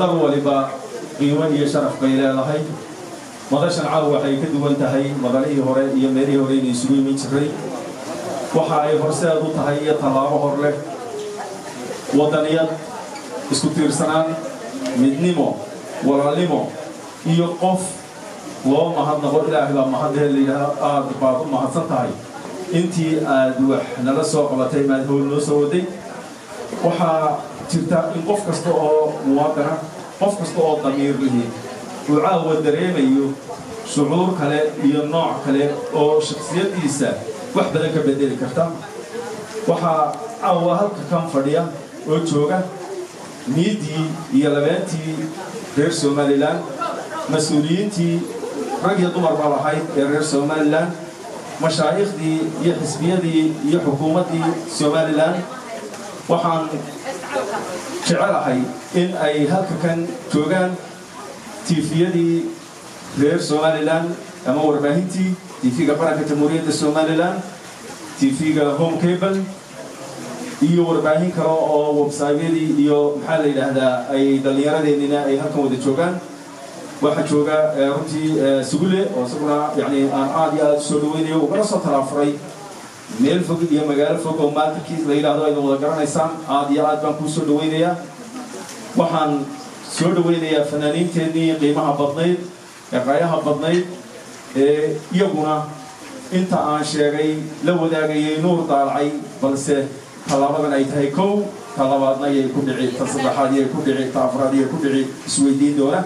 madal waliba qiimo iyo sharaf bay leedahay madashan caawa waxay ka duwan tahay madalihii hore iyo meelihii hore inay isugu imin jiray waxa ay horseed u tahay iyo tallaabo hor leh waddaniyad isku tiirsanaan midnimo walaalnimo iyo qof loo mahadnaqo ilaahay baa mahadlee layidhaahdo aad baad u mahadsan tahay intii aad wax nala soo qabatay maad howl noo soo waday waxaa jirta in qof kasta oo muwaadana qof kasta oo damiir lihi uu caawa dareemayo shucuur kale iyo nooc kale oo shaksiyaddiisa wax badan ka bedeli karta waxaa caawa halka kan fadhiya oo jooga niiddii iyo labeentii reer somalilan mas-uuliyiintii rag iyo dumar baa lahayd ee reer somalilan mashaaikhdii iyo xisbiyadii iyo xukuumaddii somalilan waxaan jecelahay in ay halka kan joogaan tiifiyadii reer somalilan ama warbaahintii tiifiga qaranka jamhuuriyadda somalilan tiifiga home cable iyo warbaahin kale oo websaytyadii iyo maxaa la yidhaahdaa ay dhallinyaradeenina ay halkan wada joogaan waxaa jooga runtii sugule oo isaguna yani aan aad iyo aad u soo dhaweynayo ugana soo talaafuray meel fog iyo magaalo fog oo maalkiis la yidhahdo ayna wada garanaysaan aad iyo aad baan kuu soo dhaweynayaa waxaan soo dhaweynayaa fanaaniinteennii qiimaha badnayd ee qaayaha badnayd ee iyaguna inta aan sheegay la wadaagayay nuur daalacay balse tallaabadan ay tahay kow ta labaadna ayay ku dhici ta saddexaad iyay ku dhici ta afraad iyay ku dhici isweydiin doona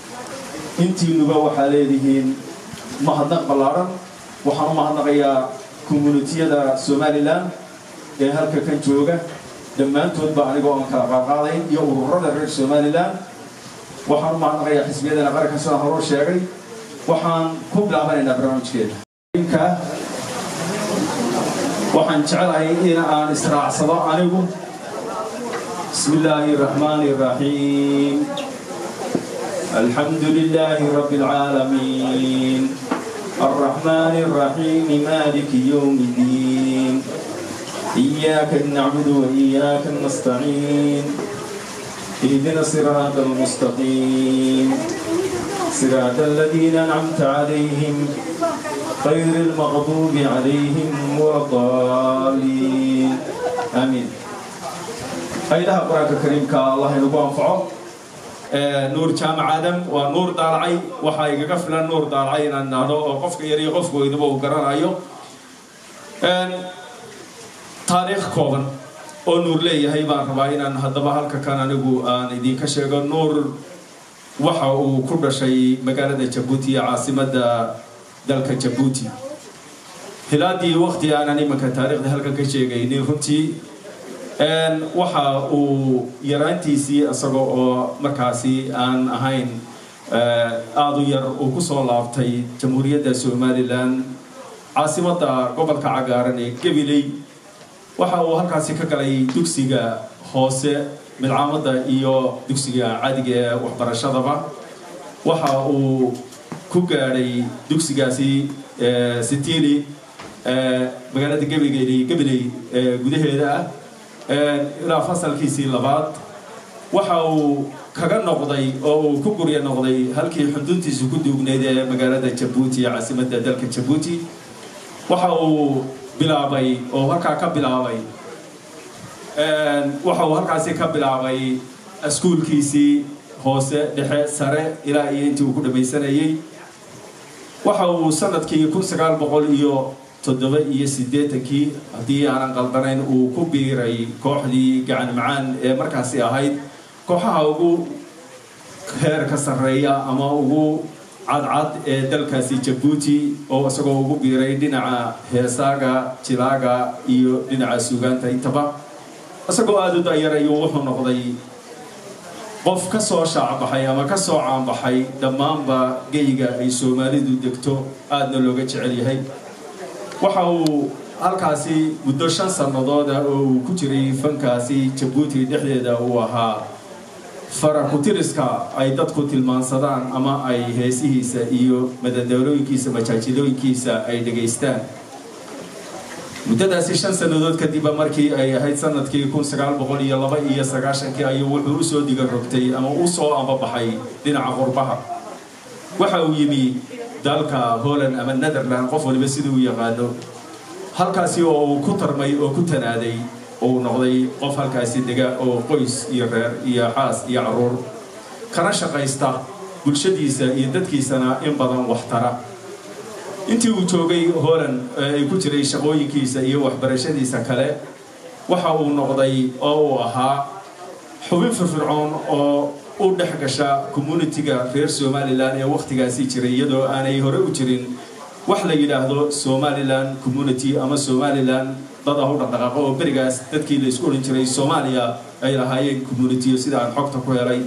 intiinuba waxaa leedihiin mahadnaq ballaadhan waxaan u mahadnaqayaa communitiyada somalilan ee halka kan jooga dhammaantoodba anigoo aan kala qaadqaadayn iyo ururada reer somalilan waxaan u mahadnaqayaa xisbiyadana qaranka sidaan horuu sheegay waxaan ku bilaabanaynaa barnaamijkeeda waxaan jecelahay in aan israacsado anigu bismi illaahi raxmaani raxiim الحمد لله رب العالمين الرحمن الرحيم مالك يوم الدين إياك نعبد وإياك نستعين اهدنا الصراط المستقيم صراط الذين أنعمت عليهم غير المغضوب عليهم ولا الضالين آمين أيها القرآن الكريم الله ينبغى أنفعه nuur jaamac aadam waa nuur daalacay waxaa igaga filan nuur daalacay inaan nahdo oo qofka yar iyo qofka weynuba uu garanayo taariikh kooban oo nuur leeyahay baan rabaa inaan haddaba halka kan anigu aan idinka sheego nuur waxa uu ku dhashay magaalada jabuuti ee caasimadda dalka jabuuti hilaadii waqti aanan imanka taariikhda halkan ka sheegaynin runtii waxa uu yaraantiisii isaga oo markaasi aan ahayn aada u yar uu ku soo laabtay jamhuuriyadda somalilan caasimadda gobolka cagaaran ee gabiley waxa uu halkaasi ka galay dugsiga hoose midcaamadda iyo dugsiga caadiga ee waxbarashadaba waxa uu ku gaadhay dugsigaasi sitili magaalada gabiley gabiley gudaheeda ah ilaa fasalkiisii labaad waxa uu kaga noqday oo uu ku gurya noqday halkii xuduntiisu ku duugnayd ee magaalada jabuuti ee caasimadda dalka jabuuti waxa uu bilaabay oo halkaa ka bilaabay waxa uu halkaasi ka bilaabay iskuulkiisii hoose dhexe sare ilaa iyo intii uu ku dhamaysanayey waxa uu sanadkii kun sagaal boqol iyo toddoba iyo siddeetankii haddii aanan qaldanayn uu ku biiray kooxdii gacan macaan ee markaasi ahayd kooxaha ugu heerka sarreeya ama ugu cadcad ee dalkaasi jabuuti oo isagoo ugu biiray dhinaca heesaaga jilaaga iyo dhinaca suugaanta intaba isagoo aada u dayar ayuu wuxuu noqday qof ka soo shaacbaxay ama ka soo caanbaxay dhammaanba geyga ay soomaalidu degto aadna looga jecel yahay waxa uu halkaasi muddo shan sannadooda oo uu ku jiray fankaasi jabuuti dhexdeeda uu ahaa farakutiriska ay dadku tilmaansadaan ama ay heesihiisa iyo madadaalooyinkiisa majaajilooyinkiisa ay dhegaystaan muddadaasi shan sannadood kadibba markii ay ahayd sanadkii kun sagaal boqol iyo laba iyo sagaashankii ayuu wuxuu usoo diga rogtay ama u soo ambabaxay dhinaca qurbaha waxa uu yimi dalka holland ama netherland qof waliba siduu u yaqaano halkaasi oo uu ku tarmay oo ku tanaaday oo uu noqday qof halkaasi dega oo qoys iyo reer iyo xaas iyo caruur kana shaqaysta bulshadiisa iyo dadkiisana in badan waxtara intii uu joogay holland ay ku jiray shaqooyinkiisa iyo waxbarashadiisa kale waxa uu noqday oo uu ahaa xubin firfircoon oo u dhex gasha communitiga reer somalilan ee wakhtigaasi jiray iyadoo aanay hore u jirin wax la yidhaahdo somalilan community ama somalilan dad ah u dhaqdhaqaaqo oo berigaas dadkii la isku odhan jiray soomaaliya ay lahaayeen communitiyo sida aan xogta ku helay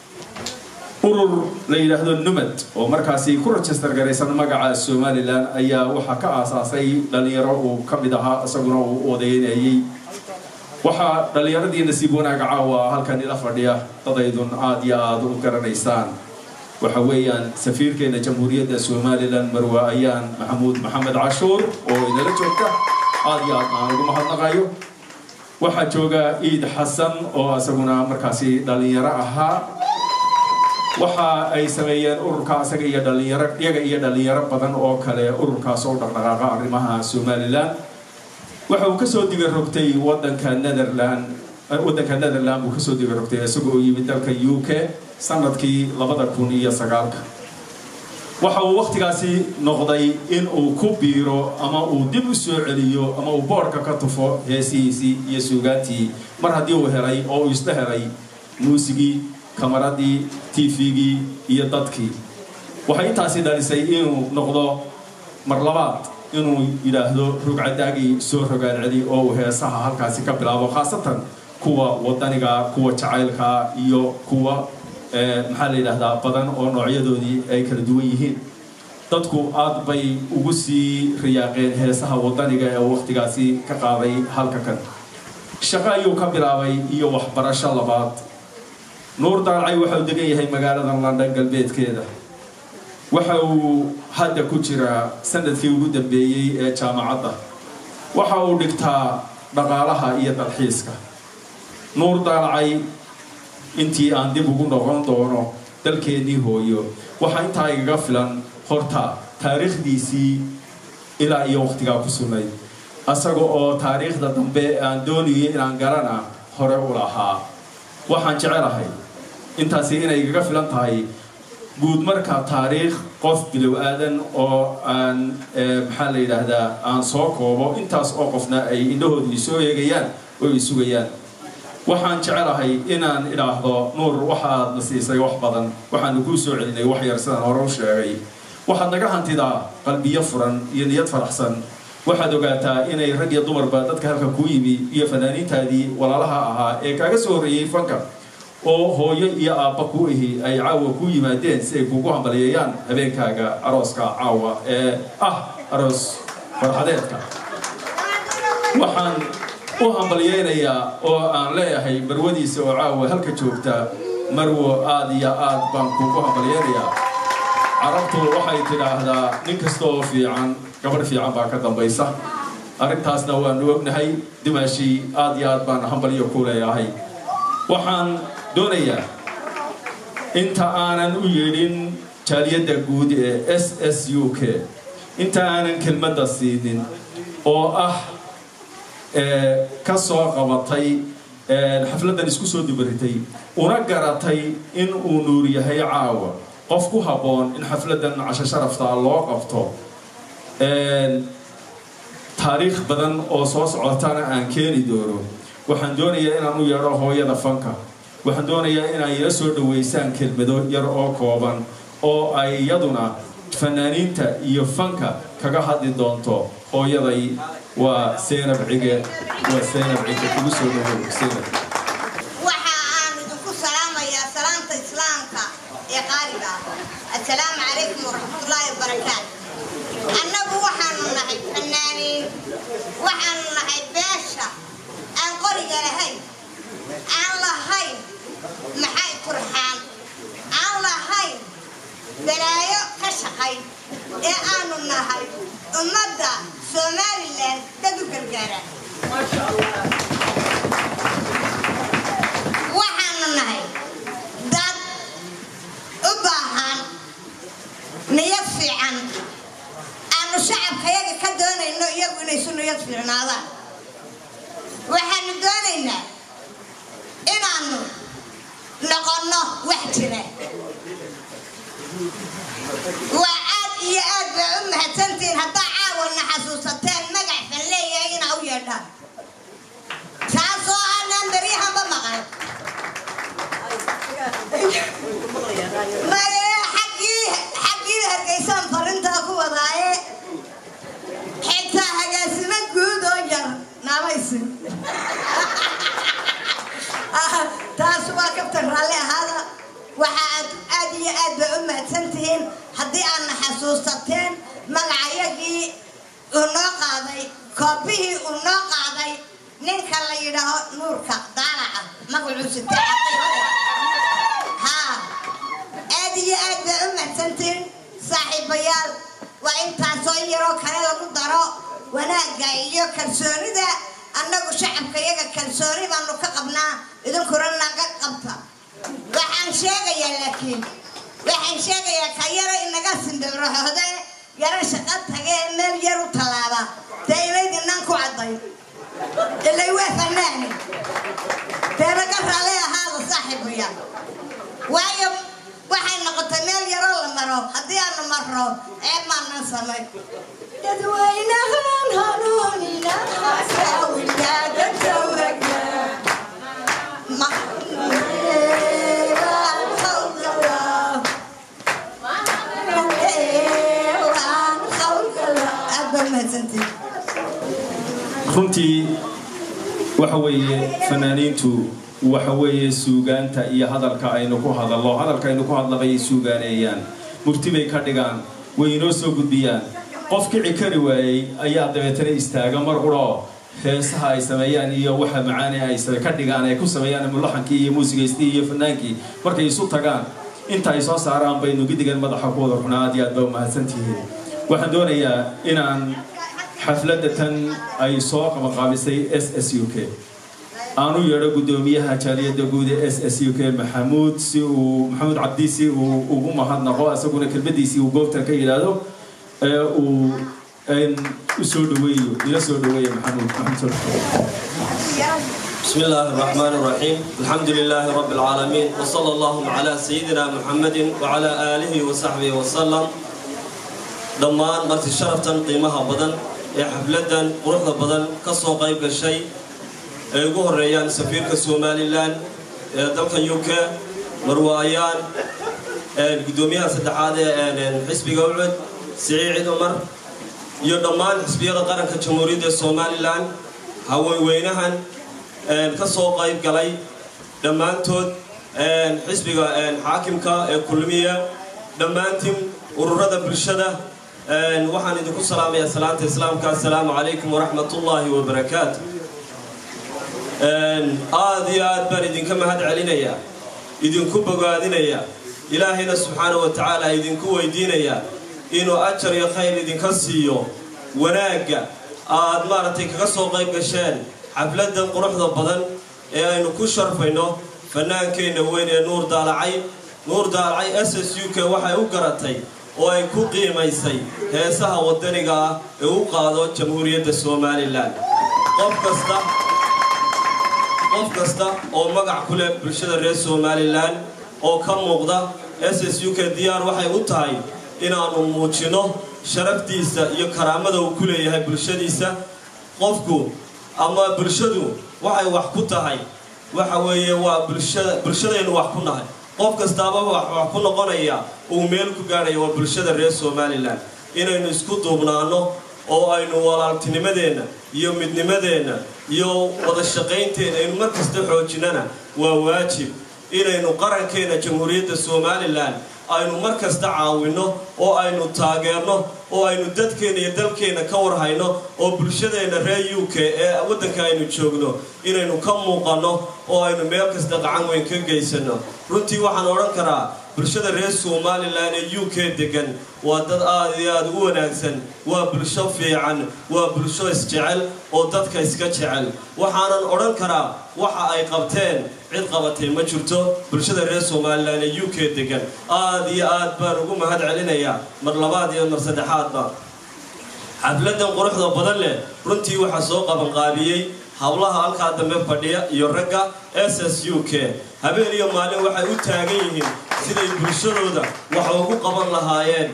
urur la yidhaahdo numad oo markaasi ku register garaysan magaca somalilan ayaa waxaa ka aasaasay dhalinyaro uu ka mid ahaa isaguna uu odaynayay waxaa dhallinyaradii nasiib wanaaga caawa halkan ila fadhiya dadaydun aad iyo aada u garanaysaan waxa weeyaan safiirkeena jamhuuriyadda somalilan marwe ayaan maxamuud maxamed cashuur oo inala joogta aad iyo aad aan ugu mahadnaqayo waxaa jooga iid xasan oo isaguna markaasi dhallinyaro ahaa waxa ay sameeyeen ururka isaga iyo dhalinyaro iyaga iyo dhalinyaro badan oo kale ururkaas oo dhaqdhaqaaqa arrimaha somalilan waxa uu kasoo diga rogtay wadanka netherland waddanka netherland buu kasoo diga rogtay isaga oo yimid dalka u k sanadkii labada kun iyo sagaalka waxa uu wakhtigaasi noqday in uu ku biiro ama uu dib u soo celiyo ama uu boodhka ka tufo heesihiisii iyo suugaantii mar haddii uu helay oo uu isla helay muusigii kamaradii tvgii iyo dadkii waxay intaasi dhalisay inuu noqdo mar labaad inuu yidhaahdo rugcadaagii soo rogaan celi oo uu heesaha halkaasi ka bilaabo khaasatan kuwa wadaniga kuwa jacaylka iyo kuwa maxaa la yidhaahdaa badan oo noocyadoodii ay kala duwan yihiin dadku aad bay ugu sii riyaaqeen heesaha wadaniga ee wakhtigaasi ka qaaday halka kan shaqo ayuu ka bilaabay iyo waxbarasho labaad nuur daalcay waxa uu degan yahay magaalada london galbeedkeeda waxa uu hadda ku jiraa sanadkii ugu dambeeyey ee jaamacadda waxa uu dhigtaa dhaqaalaha iyo dalxiiska nuur daalcay intii aan dib ugu noqon doono dalkeennii hooyo waxaa intaa igaga filan horta taariikhdiisii ilaa iyo wakhtigaa ku sugnayd asaga oo taariikhda dambe aan doonayo inaan garana hore u lahaa waxaan jecelahay intaasi inay igaga filan tahay guud marka taariikh qof bilow aadan oo aan maxaa la yidhaahdaa aan soo koobo intaas oo qofna ay indhahooda isoo eegayaan oo ay sugayaan waxaan jecelahay inaan idhaahdo nuur waxaad na siisay wax badan waxaanu kuu soo celinay wax yar sidaan hore u sheegay waxaad naga hantidaa qalbiyo furan iyo niyad faraxsan waxaad ogaataa inay rag iyo dumarba dadka halka kuu yimi iyo fanaaniintaadii walaalaha ahaa ee kaaga soo horreeyey fanka oo hooyo iyo aabba kuu ihi ay caawa kuu yimaadeen si ay kuugu hambaliyeeyaan habeenkaaga arooska caawa ee ah aroos farxadeedka waxaan u hambalyeynayaa oo aan leeyahay marwadiisa oo caawa halka joogta marwo aad iyo aad baan kuugu hambalyeynayaa carabtu waxay tidhaahdaa nin kasta oo fiican gabadh fiican baa ka dambaysa arrintaasna waanu ognahay dimaashii aad iyo aad baan hambalyo ku leeyahay waxaan doonayaa inta aanan u yeedhin jaaliyadda guud ee s s u k inta aanan kelmadda siinin oo ah ka soo qabatay xafladdan isku soo dubaritay una garatay in uu nuur yahay caawa qof ku habboon in xafladdan casho sharaftaa loo qabto taariikh badan oo soo socotana aan keeni doono waxaan doonayaa inaan u yeedho hooyada fanka waxaan doonayaa inay ila soo dhaweysaan kelmado yar oo kooban oo ay iyaduna fanaaniinta iyo fanka kaga hadli doonto hooyaday waa seynab cige waa seynab cige kugu soo dhawow seynab waxa aan idinku salaamayaa salaamta islaamka ee qaaliga ah assalaamu calaykum waraxmatullaahi wabarakaatu annagu waxaanu nahay fanaaniin waxaanu nahay beesha aan qoriga lahayn aan lahayn maxay turxaan aan lahayn balaayo ka shaqayn ee aanu nahay ummadda somalilan dad u gargaara waxaanu nahay dad u baahan niyad fiican aanu shacabkayaga ka doonayno iyagu inay isu niyad fiicnaadaan waxaanu doonaynaa inaanu noqonno wax jira waa aad iyo aad baa u mahadsantihiin haddaa caawana xasuusateen magac fan leeyahay inaa u yeedhaan taasoo aanaan beryahanba maqan maye xaggii xaggii hargeysaan farintaa ku wadaaye xitaa hagaasimo guud oo yar naamaysin taas waa kabtan raalli ahaada waxa aad aad iyo aad baa u mahadsantihiin haddii aadna xasuusateen magacayagii uu noo qaaday koobihii uu noo qaaday ninka la yidhaaho nuurka daalaca magacuu sitee haa aad iyo aad baa u mahadsantihiin saaxiibayaal waa intaasoo in yaroo kale lagu daro wanaagga iyo kalsoonida annagu shacabka iyaga kalsooni baanu ka qabnaa idinkuna naga qabta waxaan sheegayaa laakiin waxaan sheegayaa ka yara inaga simbirrahoode yara shaqo tage ee meel yar u tallaaba dee inaydinaan ku cadday ilay waa fanaani dee naga raalli ahaada saaxiibaya waayo waxay noqotay meel yaroo la maro haddii aanu marro ceeb maanan samay dadweynahan hanuunina runtii waxa weeye fanaaniintu waxa weeye suugaanta iyo hadalka aynu ku hadallo hadalka aynu ku hadlabayay suugaaneeyaan murti bay ka dhigaan way inoo soo gudbiyaan qof kici kari waayey ayaa dabeetana istaaga mar uroo heesaha ay sameeyaan iyo waxa macaane ay ka dhigaan ay ku sameeyaan mulaxankii iyo muusigaystii iyo fanaankii markay isu tagaan inta ay soo saaraan baynu gidigan madaxa ku wada runaa aad iyo aad baa umahadsantihiin waxaan doonayaa inaan xafladda tan ay soo qabaqaabisay s s u k aan u yeedho guddoomiyaha jaaliyadda guud ee s s u k maxamuud si uu maxamuud cabdi si uu ugu mahadnaqo isaguna kelmadiisii uu goobtan ka yidhaahdo ee uu u soo dhaweeyo ila soo dhaweeya maxamuud maxamuud بسم الله الرحمن الرحيم الحمد لله رب العالمين وصلى الله على سيدنا محمد وعلى آله وصحبه وسلم dhammaan marti sharaftan qiimaha badan ee xafladan quruxda badan ka soo qayb gashay ay ugu horeeyaan safiirka somalilan ee dalka u k marwaayaan guddoomiyaha saddexaad ee xisbiga ucud siciid cumar iyo dhammaan xisbiyada qaranka jamhuuriyadda somalilan haweenweynahan ka soo qayb galay dhammaantood xisbiga xaakimka ee kulmiya dhammaantiin ururada bulshada waxaan idinku salaamayaa salaanta islaamka assalaamu calaykum waraxmat ullaahi wabarakaatu aad iyo aad baan idinka mahad celinayaa idinku bogaadinayaa ilaahayna subxaana wa tacaala idinku weydiinayaa inuu ajar iyo khayr idinka siiyo wanaagga aad maaragtay kaga soo qayb gasheen xafladan quruxda badan ee aynu ku sharfayno fanaankeenna weyn ee nuur daalacay nuur daalacay s s u k waxay u garatay oo ay ku qiimaysay heesaha waddaniga ah ee u qaado jamhuuriyadda somalilan qof kasta qof kasta oo magac ku leh bulshada reer somalilan oo ka muuqda s s u k diyaar waxay u tahay inaannu muujinno sharaftiisa iyo karaamada uu ku leeyahay bulshadiisa qofku ama bulshadu waxay wax ku tahay waxa weeye waa bulshada bulshadaynu wax ku nahay qof kastaaba wax ku noqonaya uu meel ku gaadhaya waa bulshada reer somalilan inaynu isku duubnaanno oo aynu walaaltinimadeenna iyo midnimadeenna iyo wada shaqaynteena aynu mar kasta xoojinnana waa waajib inaynu qarankeenna jamhuuriyadda somalilan aynu mar kasta caawinno oo aynu taageerno oo aynu dadkeenna iyo dalkeenna ka warhayno oo bulshadeenna reer u k ee waddanka aynu joogno inaynu ka muuqanno oo aynu meel kasta qacan weyn ka geysanno runtii waxaan odhan karaa bulshada reer somalilan ee u k degan waa dad aad iyo aad u wanaagsan waa bulsho fiican waa bulsho isjecel oo dadka iska jecel waxaanan odhan karaa waxa ay qabteen cid qabatay ma jirto bulshada reer somalilan ee u k degan aad iyo aad baan ugu mahad celinayaa mar labaad iyo mar saddexaadba xafladan quruxda badan leh runtii waxaa soo qabanqaabiyey hablaha halkaa dambe fadhiya iyo ragga s s u k habeen iyo maalin waxay u taagan yihiin siday bulshadooda wax ugu qaban lahaayeen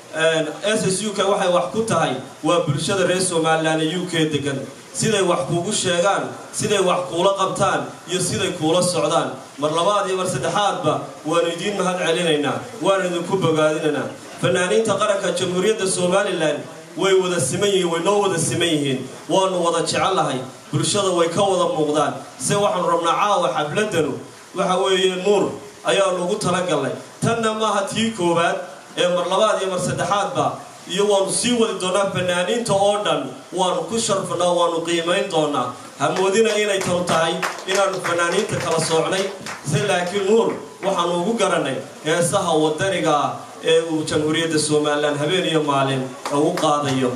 s s u k waxay wax ku tahay waa bulshada reer somalilan ee u k degan siday wax kuugu sheegaan siday wax kuula qabtaan iyo siday kuula socdaan mar labaad iyo mar saddexaadba waanu idiin mahad celinaynaa waanu idinku bogaadinaynaa fanaaniinta qaranka jamhuuriyadda somalilan way wada siman yihiin way noo wada siman yihiin waanu wada jecellahay bulshada way ka wada muuqdaan se waxaanu rabnaa caawa xafladanu waxa weeye nuur ayaanu ugu talagalnay tanna maaha tii koowaad ee mar labaad iyo mar saddexaadba iyo waanu sii wadi doonaa fanaaniinta oo dhan waanu ku sharfnaa waanu qiimayn doonaa hamoodina inay tanu tahay inaanu fanaaniinta kala soocnay se laakiin nuur waxaanu ugu garanay heesaha wadaniga ah ee uu jamhuuriyadda somalilan habeen iyo maalin ugu qaadayo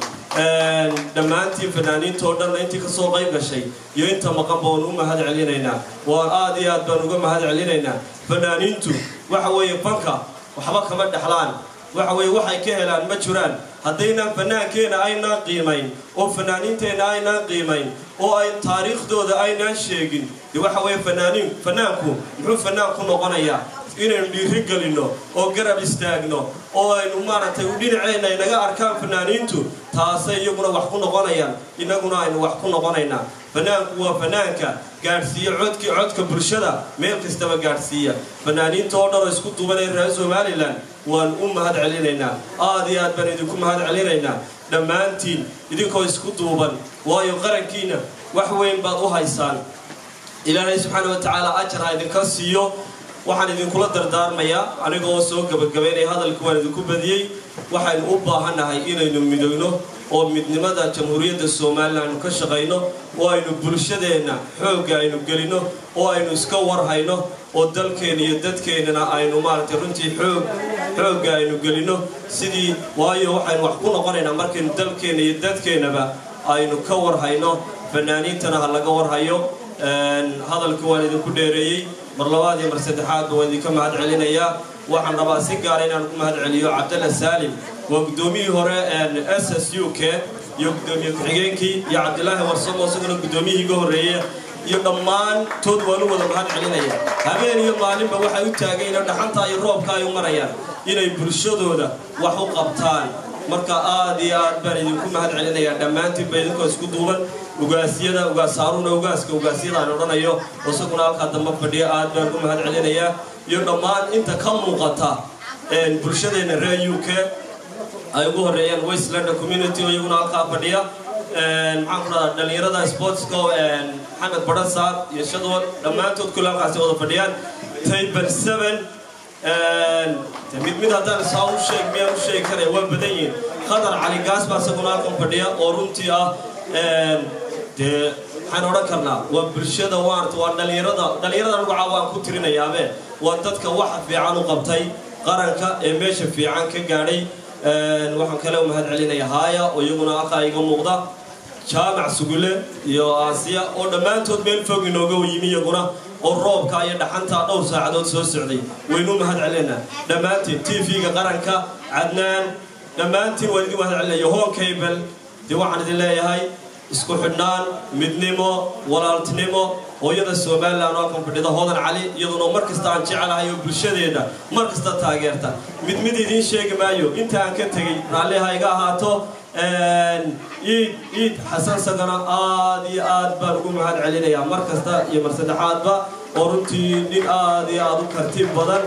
dhammaantiin fanaaniinta oo dhanna intii kasoo qayb gashay iyo inta maqanba waanu u mahad celinaynaa waan aad iyo aad baan uga mahad celinaynaa fanaaniintu waxa weeye banka waxba kama dhexlaan waxa weeye waxay ka helaan ma jiraan haddaynaan fanaankeenna aynaan qiimayn oo fanaaniinteenna aynaan qiimayn oo ay taariikhdooda aynaan sheegin dee waxa weeye fanaaniin fanaanku muxuu fanaan ku noqonayaa inaynu dhiiri gelinno oo garab istaagno oo aynu maaragtay dhinaceenna inaga arkaan fanaaniintu taasay iyaguna wax ku noqonayaan innaguna aynu wax ku noqonaynaa fanaanku waa fanaanka gaadhsiiya codki codka bulshada meel kastaba gaadhsiiya fanaaniinta oo dhan oo isku duuban ee reer somalilan waan u mahad celinaynaa aad iyo aad baan idinku mahad celinaynaa dhammaantiin idinkoo isku duuban waayo qarankiina wax weyn baad u haysaan ilaahay subxaana wa tacaala ajar ha idinka siiyo waxaan idinkula dardaarmayaa anigoo soo gabagabaynaya hadalka waan idinku badiyey waxaynu u baahannahay inaynu midowno oo midnimada jamhuuriyadda somalilan aynu ka shaqayno oo aynu bulshadeenna xoogga aynu gelino oo aynu iska warhayno oo dalkeenna iyo dadkeennana aynu maaragtay runtii xoog xoogga aynu gelino sidii waayo waxaynu wax ku noqonaynaa markaynu dalkeenna iyo dadkeennaba aynu ka warhayno fanaaniintana ha laga warhayo hadalka waan idinku dheereeyey mar labaad iyo mar saddexaadba waan idinka mahad celinayaa waxaan rabaa si gaara inaan ku mahad celiyo cabdalla saalim waa guddoomiyihii hore s s u k iyo guddoomiye ku-xigeenkii iyo cabdilaahi warsamo isaguna guddoomiyihii iga horreeya iyo dhammaantood waan u wada mahad celinaya habeen iyo maalinba waxay u taagayna dhaxanta iyo roobka ay u marayaan inay bulshadooda wax u qabtaan marka aad iyo aad baan idinku mahad celinayaa dhammaantiinba idinkoo isku duuban ugaasyada ugaasaaruuna ugaaska ugaasyada aan odhanayo oo isaguna halkaa dambe fadhiya aad baan u mahad celinayaa iyo dhammaan inta ka muuqata bulshadeenna reer u k ay ugu horreeyaan westlander community oo iyaguna halkaa fadhiya maxaan ku dhahdaa dhallinyarada sportska maxamed barasaar iyo shadwal dhammaantood kule halkaasi wada fadhiyaan table seven mid mid haddaan isaa u sheeg miyaan u sheegi karaya waa badan yihin khadar cali gaas baa isaguna halkan fadhiya oo runtii ah dee waxaan odhan karnaa waa bulshada waarta waa dhallinyarada dhallinyarada anigu caawaan ku tirinayaabe waa dadka waxa fiican u qabtay qaranka ee meesha fiican ka gaadhay waxaan kale u mahad celinaya haaya oo iyaguna halkaa iga muuqda jaamac sugule iyo aasiya oo dhammaantood meel fog inooga yimi iyaguna oo roobka iyo dhaxanta dhowr saacadood soo socday waynu mahad celinaa dhammaantiin t v-ga qaranka cadnaan dhammaantiin waan idin mahad celinaya hon cable dee waxaan idin leeyahay isku xidhnaan midnimo walaaltinimo hooyada somalilan oo halkan fadhida hodan cali iyaduna mar kasta aan jecelahay oo bulshadeeda mar kasta taageerta mid mid idiin sheegi maayo inta aan ka tegey raalliha iga ahaato iid iid xasan sagana aad iyo aad baan ugu mahad celinayaa mar kasta iyo mar saddexaadba oo runtii nin aad iyo aad u karti badan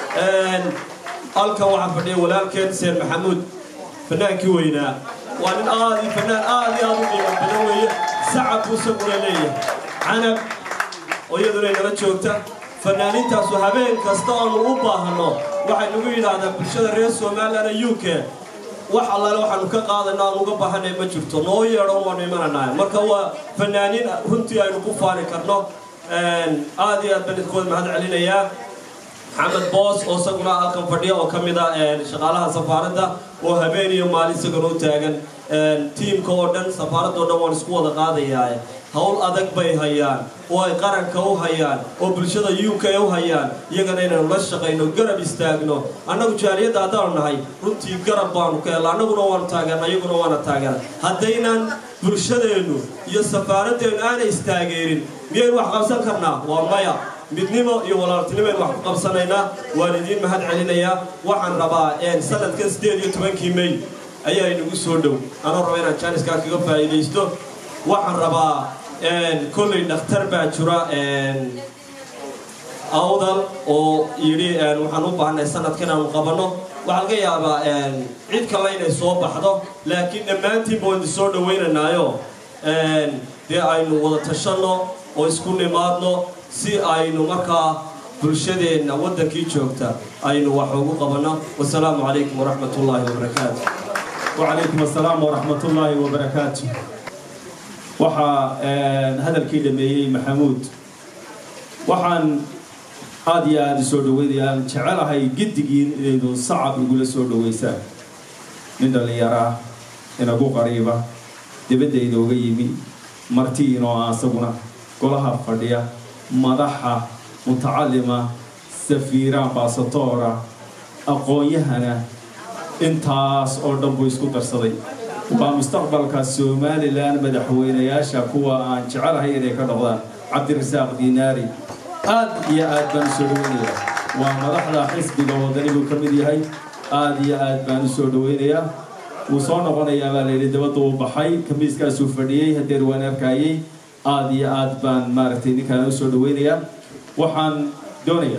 halkan waxaa fadhiya walaalkeen seen maxamuud fanaankii weynaa waa nin aad iyo fanaan aad iyo aad u qiimo badan weeye sacab buu isaguna leeyahay canab oo iyaduna inala joogta fanaaniintaasu habeen kasta oonu u baahanno waxay nagu yidhaahdaa bulshada reer somalilan u k wax allaale waxaanu ka qaadayno aan uga baahanay ma jirto noo yeedho waanu imananahay marka waa fanaaniin runtii aynu ku faani karno aad iyo aad baan idinkood mahad celinayaa maxamed boos oo isaguna halkan fadhiya oo ka mid ah shaqaalaha safaaradda oo habeen iyo maalin isagana u taagan tiimka oo dhan safaaradda oo dhan waan isku wada qaadayaa howl adag bay hayaan oo ay qaranka u hayaan oo bulshada u k u hayaan iyagana inaynu la shaqayno garab istaagno annagu jaaliyadda haddaanu nahay runtii garab baanu ka hella annaguna waanu taageerna iyaguna waana taageera haddaynan bulshadeennu iyo safaaradeennu aanay istaageerin miyaynu wax qabsan karnaa waa maya midnimo iyo walaaltinimaynu wax ku qabsanaynaa waan idiin mahad celinayaa waxaan rabaa sanadkan siddeed iyo tobankii mey ayaa inagu soo dhow anoo raba inaan jaaniskaa kaga faa'iidaysto waxaan rabaa kolley dhakhtar baa jira awdal oo yidhi waxaan u baahnay sanadka inaanu qabanno waxaa laga yaabaa cid kale inay soo baxdo laakiin dhammaantiinba waan idin soo dhawaynaynaayo dee aynu wada tashanno oo isku nimaadno si aynu markaa bulshadeenna waddankii joogta aynu wax ugu qabanno wasalaamu calaykum waraxmat ullaahi wabarakaatu وعليكم السلام ورحمة الله وبركاته waxaa hadalkii dhameeyey maxamuud waxaan aada iyo aada soo dhaweynayaan jecelahay giddigiin inaydu sacab igula soo dhaweysaan nin dhallinyaraa inagu qariiba dibadda inooga yimi marti inoo asaguna golaha fadhiya madaxa mutacalima safiira ambaasatoora aqoon-yahana intaas oo dhan buu isku darsaday waa mustaqbalka somalilan madaxweynayaasha kuwa aan jecelahay inay ka noqdaan cabdirasaaq diinaari aad iyo aad baan usoo dhaweynayaa waa madaxda xisbiga wadani buu ka mid yahay aad iyo aad baan usoo dhaweynayaa wuu soo noqonayaa baa layidhi dabadda uu baxay kamiiskaasuu fadhiyey hadeer waan arkayey aad iyo aad baan maaragtay ninkaan usoo dhaweynayaa waxaan doonayaa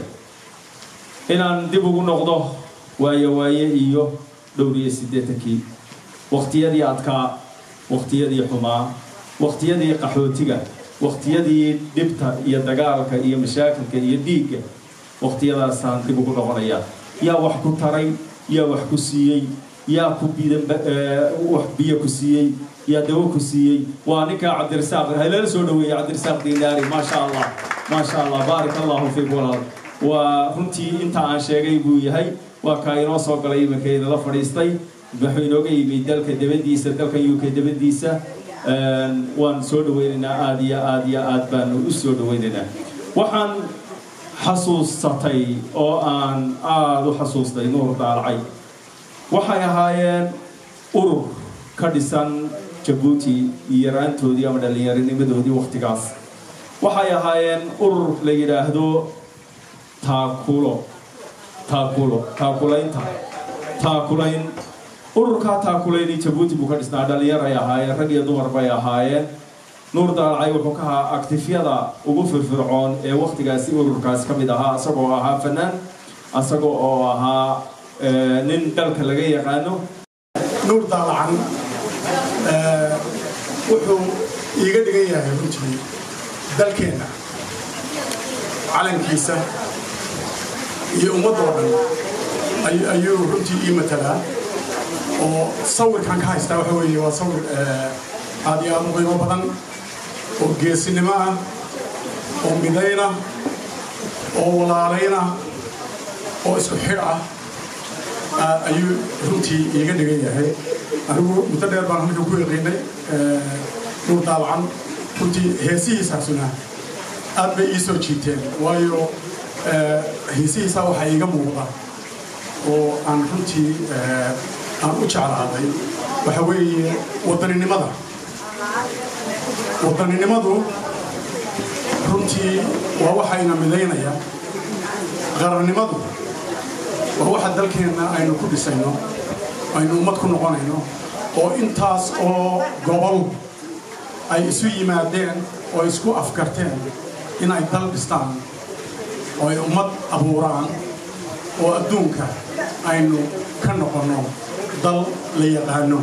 inaan dib ugu noqdo waayo waaye iyo dhowr iyo siddeetankii wakhtiyadii adkaa wakhtiyadii xumaa wakhtiyadii qaxootiga wakhtiyadii dhibta iyo dagaalka iyo mashaakilka iyo dhiigga wakhtiyadaasaan dib ugu noqonayaa yaa wax ku taray yaa wax ku siiyey yaa ku bidan wax biyo ku siiyey yaa dawo ku siiyey waa ninkaa cabdirasaaq halala soo dhaweeyey cabdirasaaq diinaari maasha allah maasha allah baarik allahu fiik walaal waa runtii inta aan sheegay buu yahay waa kaa inoo soo galay iminka inala fadhiistay wuxuu inooga yimid dalka dabadiisa dalka u k dabadiisa waan soo dhaweynaynaa aada iyo aada iyo aad baanu u soo dhaweynaynaa waxaan xasuusatay oo aan aada u xasuustay nuur daalacay waxay ahaayeen urur ka dhisan jabuuti iyo yaraantoodii ama dhallinyaronimadoodii wakhtigaas waxay ahaayeen urur la yidhaahdo taakulo taakulo taakulaynta taakulayn ururkaa taakulayni jabuuti buu ka dhisnaa dhallinyar ay ahaayeen rag iyo dumar bay ahaayeen nuur daalacay wuxuu ka ahaa aktifyada ugu firfircoon ee wakhtigaasi ururkaasi ka mid ahaa isagoo ahaa fanaan isaga oo ahaa nin dalka laga yaqaano nuur daalacan wuxuu iiga dhigan yahay runtii dalkeenna calankiisa iyo ummaddoo dhan ayuu runtii ii matalaa oo sawirkan ka haystaa waxa weeye waa sawir aad iyo aad u qiimo badan oo geesinimo ah oo midayna oo walaalayna oo isku xidh ah ayuu runtii iiga dhigan yahay anigu muddo dheer baan halkan ku yaqiinay nuur daabacan runtii heesihiisaasuna aad bay ii soo jiiteen waayo heesihiisaa waxaa iiga muuqda oo aan runtii aan u jeclaaday waxa weeye wadaninimada wadaninimadu runtii waa waxayna midaynaya qarannimadu waa waxa dalkeenna aynu ku dhisayno aynu ummad ku noqonayno oo intaas oo gobol ay isu yimaadeen oo isku afkarteen in ay dal dhistaan oo ay ummad abuuraan oo adduunka aynu ka noqonno dal la yaqaano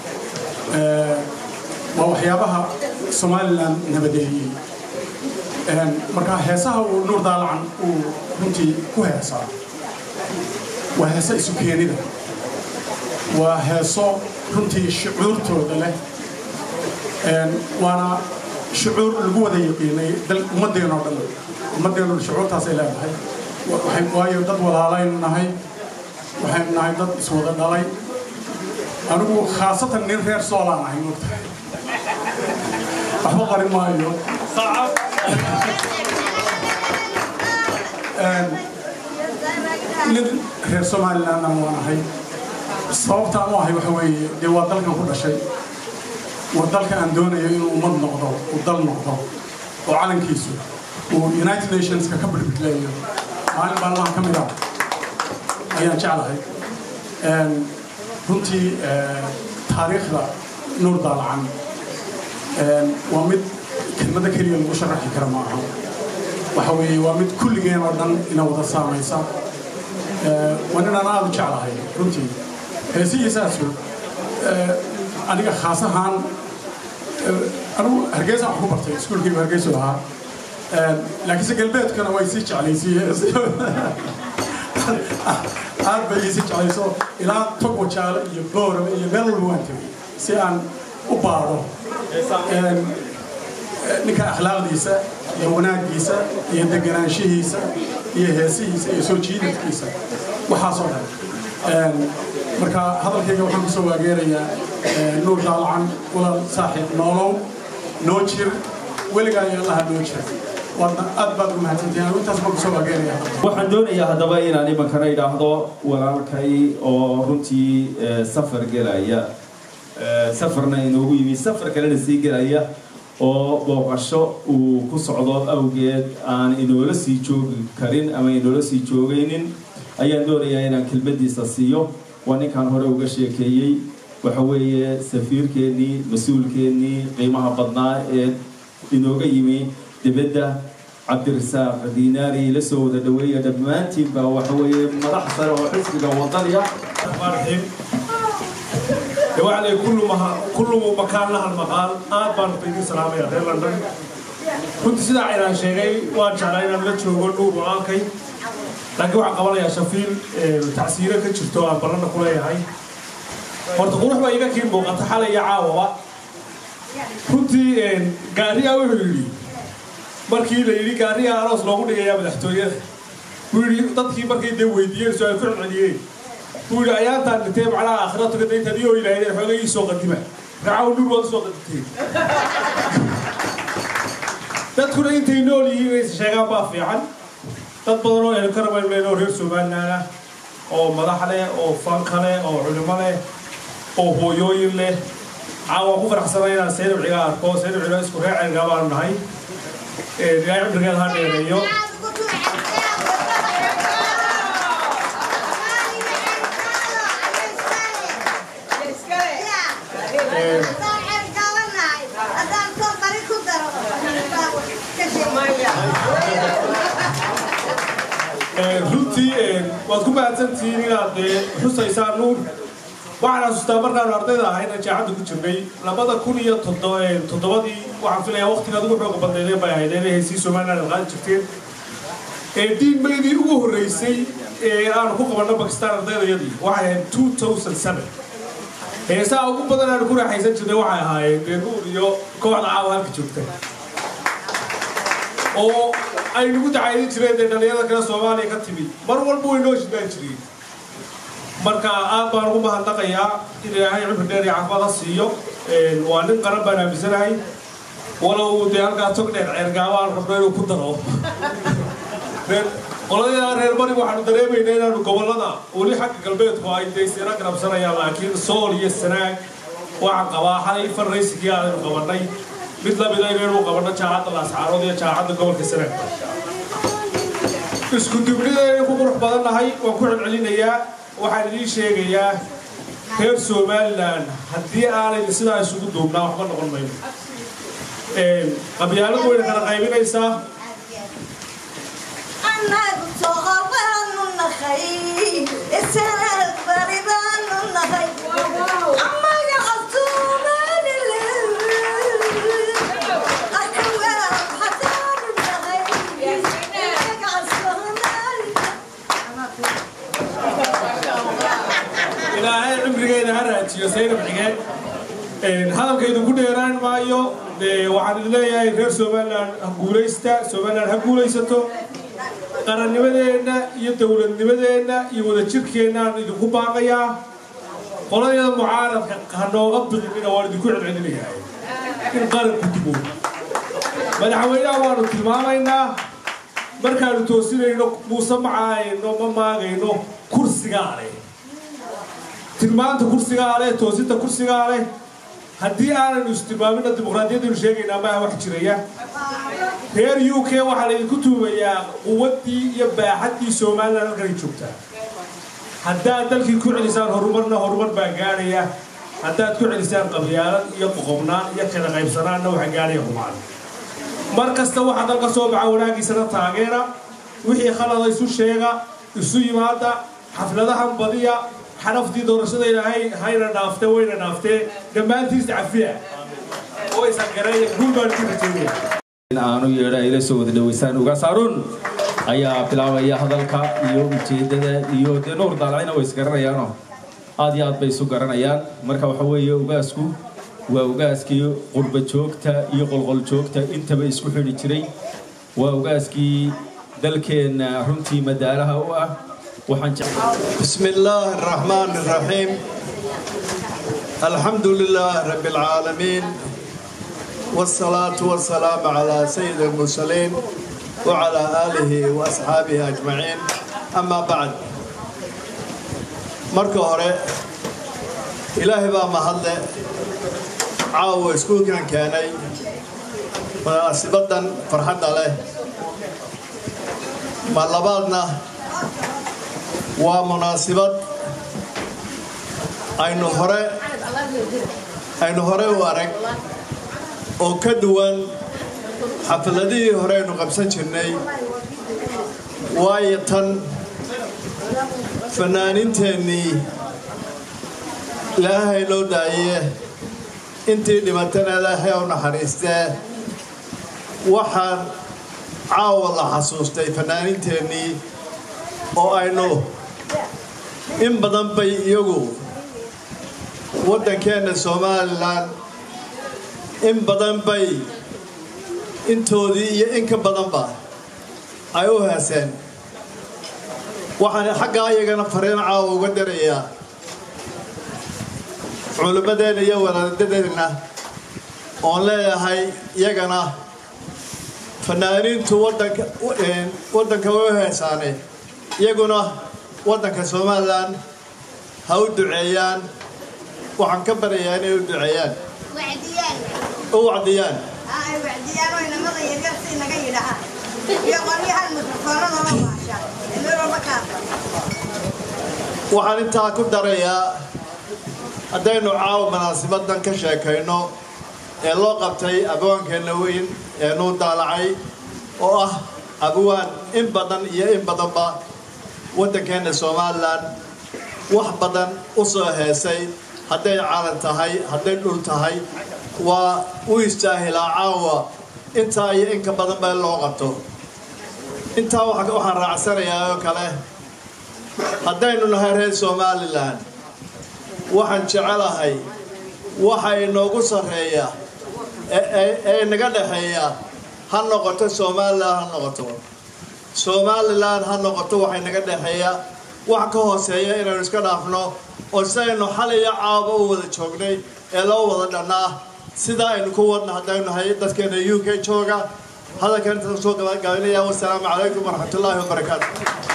waa waxyaabaha somalilan nabadeeyey marka heesaha uu nuur daalacan uu runtii ku heesaa waa heeso isu keenida waa heeso runtii shucuurtooda leh waana shucuur lagu wada yaqiinay ummaddeenoo dhan ummaddeenoo shucuurtaasay leedahay waxay- waayo dad walaalaynu nahay waxaynu nahay dad iswada dhalay anigu khaasatan nin reer soolaan ahay moogtahay waxba qarin maayo nin reer somalilandna waan ahay sababtaan u ahay waxa weeye dee waa dalkan ku dhashay waa dalka aan doonayo inuu ummad noqdo uu dal noqdo oo calankiisu uu united nationska ka birbirleeyo maalin maalmaha ka mid ah ayaan jeclahay Een, runtii ee, taariikhda nuur daalacan een, waa mid kelmada keliya lagu sharaxi kara ma aha waxa weeye waa mid kulligeen oo dhan ina wada saamaysa Ee, waa nin aan aada u jeclahay runtii heesihiisaasu ee, aniga khaas ahaan ee, anigu hargeysaan wax ku bartay iskuulkaygu hargeysu ahaa Ee, laakiinse galbeedkana way sii jeclaysiiyeen aad bay ii sii jeclayso ilaa togo jaale iyo boorame iyo meel walba waan tegay si aan u baadho Een, ninka akhlaaqdiisa iyo wanaagiisa iyo deganaanshihiisa iyo heesihiisa iyo soo jiidadkiisa waxaasoo dhan Een, marka hadalkayga waxaan kusoo waageerayaa ee, nuur daalacan walaal saaxiib noolow noo jir weligaa iyo allaha noo jir waadna aad baad u mahadsantihin anigu intaas baan kusoo waageerayaa waxaan doonayaa haddaba inaan imankana idhaahdo walaalkay oo runtii eh, safar gelaya Eh, safarna inoogu yimi safar kalena sii gelaya oo booqasho uu ku socdo awgeed aan inoola sii joogi karin ama inoola sii joogaynin ayaan doonayaa inaan kelmadiisa siiyo waa ninkaan hore uga sheekeeyey waxa weeye safiirkeennii mas-uulkeennii qiimaha badnaa ee inooga yimi dibadda cabdirasaaq diinaari la soo wada dhaweeya dhammaantiinba waxa weeye madax sare oo xisbiga wadaniya الرحيم وعلي كل ما كل مكان لها المقال آد بان بيدي سلام يا غير لندن كنت سيدا عينا شيغي وان شعرين أن لتشو نور وآكي لكن waxaan qabanayaa shafiil tacsiire ka jirto aan ballanna ku leeyahay horta qurux baa iga kiin muuqata xalay iyo caawaba runtii gaariyaa wuxuu yidhi markii la yidhi gaariyaa aroos loogu dhigayaa madaxtooyada wuu yidhi dadkii markay dee weydiiyeen su-aal ku celceliyeen wuu yidhi ayaantaan dhintee macnaha aakhira taga dayntan iyo ilaahayeen xoogay ii soo qadima raacaw nur waad usoo qadimteen dadkuna intay nool yihiin inay sheegaan baa fiican dad badan oo ehel karamayl oo reer somaliland ah oo madax leh oo fanka leh oo culimo leh oo hooyooyin leh caawa ku faraxsanay inaan seynab ciga arko seynab ciga isku reer ceelgaa baanu nahay ilaahay cimrigeeda ha dheereeyo runtii waad ku mahadsantihiin inaad dee xusaysaan nuur waxaan xasuustaa markaanu ardayda ahayna jaacadda ku jirnay labada kun iyo toddo- toddobadii waxaan filayaa waqtigaad ugu xooga badnaydeen bay ahayd inay heysii somaliland aad qaadi jirteen ee diin maydii ugu horreysay ee aanu ku qabanno bakistaan ardaydayadii waxay ahayd two thousand seven heesaha ugu badan aanu ku raaxaysan jirnay waxay ahaayeen dee nuur iyo kooxda caawa halka joogta oo ay nagu dacaydin jireen dee dhalinyarada kale soomaaliya ka timid mar walba way noo shidaan jireen marka aad baan ugu mahadnaqayaa in ilaahay cimri dheer iyo caafimaad ha siiyo waa nin qaran baan aaminsanahay walow dee halkaa tog dheer ceergaaba aan rabno inuu ku daro reer qoladeeda reer bari waxaanu dareemaynaa inaanu gobollada weli xagga galbeedku ay dee isina garabsanayaan laakiin sool iyo sanaag waxaan qabaa xalay farraysigii aanu qabannay mid lamida inaynu qabanno jaacadda laascaarood iyo jaacadda gobolka sanaag isku dubnidaynu ku qurux badannahay waan ku celcelinayaa waxaan idiin sheegayaa reer somaliland haddii aanay sidaa isugu duubnaa waxba noqon mayno qabyaaladu wayna kala qaybinaysaa ilaahay cimrigeeda ha raajiyo saynab xigeen hadalkaydu ku dheeraan maayo dee waxaan idin leeyahay reer somaliland ha guulaysta somaliland ha guulaysato qarannimadeenna iyo dowladnimadeenna iyo wadajirkeennaan idinku baaqayaa qoladayada mucaaradka ha nooga biqinina waan idinku celcelinayahay in qaranku dibo madaxweynaha waanu tilmaamaynaa markaanu toosinayno muuse macaayno ma maagayno kursigaa leh tilmaanta kursigaa leh toosinta kursigaa leh haddii aanaynu istilmaamina dimuqraadiyadaynu sheegaynaa maaha wax jiraya reer u k waxaa laydinku tuumayaa quwaddii iyo baaxaddii somalilan halkanay joogtaa haddaad dalkii ku celisaan horumarna horumar baa gaadhaya haddaad ku celisaan qabyaalad iyo qoqobnaan iyo kala qaybsanaanna waxa gaadhaya humaan mar kasta waxaa dalka soo baxa wanaagiisana taageera wixii khalada isu sheega isu yimaada xafladahan badiya xaraftii doorashada ilaahay hayna dhaaftee wayna dhaaftee dhammaantiis cafiya oo isan gareeya guul baan ku rajeynaya in aanu yeedha ila soo wada dhaweysaan ugaas haruun ayaa bilaabaya hadalka iyo ujeeddada iyo dee nuur daalacina way isgaranayaanoo aad iyo aad bay isu garanayaan marka waxa weeye ugaasku waa ugaaskii qurba joogta iyo qolqol joogta intaba isku xidhi jiray waa ugaaskii dalkeenna runtii madaalaha u ah waxaan jeclaa بسم الله الرحمن الرحيم الحمد لله رب العالمين والصلاة والسلام على سيد المرسلين وعلى آله وأصحابه أجمعين أما بعد marka hore ilaahay baa mahadle caawa iskuulkan keenay munaasibadan farxadda leh ma labaadna waa munaasibad aynu hore aynu hore u arag oo ka duwan xafladihii hore aynu qabsan jirnay waayo tan fanaaniinteennii ilaahay loo daaye intii dhimatana ilaahay u naxariistee waxaan caawa la xasuustay fanaaniinteennii oo aynu in badan bay iyagu waddankeenna somalilan in badan bay intoodii iyo in ka badanba ay u heeseen waxaan xaggaa iyagana fariin caawa uga darayaa culimmadeenna iyo walaadadeenna oon leeyahay iyagana fanaaniintu waddanka waddanka way u heesaane iyaguna waddanka somalilan ha u duceeyaan waxaan ka baryayaa inay u duceeyaan wacdiyaan u wacdiyaan ay wacdiyaan oo inamada yaryar si naga yidhahaan iyo qolyahan mikrofoonada loo baasha ee meel walba ka hadla waxaan intaa ku darayaa haddaynu caawa munaasibadan ka sheekayno ee loo qabtay abawaankeenna weyn ee nuu daalacay oo ah abawaan in badan iyo in badanba waddankeenna somalilan wax badan u soo heesay hadday calan tahay hadday dhul tahay waa u istaahilaa caawa intaa iyo inka badan ba in loo qabto intaa waxa- waxaan raacsanayaa oo kale haddaynu nahay reer somalilan waxaan jecelahay waxa inoogu sarreeya ee- ee- ee naga dhexeeya ha noqoto somalilan ha noqoto somalilan ha noqoto waxay naga dhexeeya wax ka hooseeya inaynu iska dhaafno oo sidaynu xal iyo caaba u wada joognay ee loo wada dhannaa sidaa aynu ku wadna haddaynu nahay dadkeena u k jooga hadalkan intaan soo gabagaabinaya wasalaamu calaykum waraxmatullaahi wabarakaatu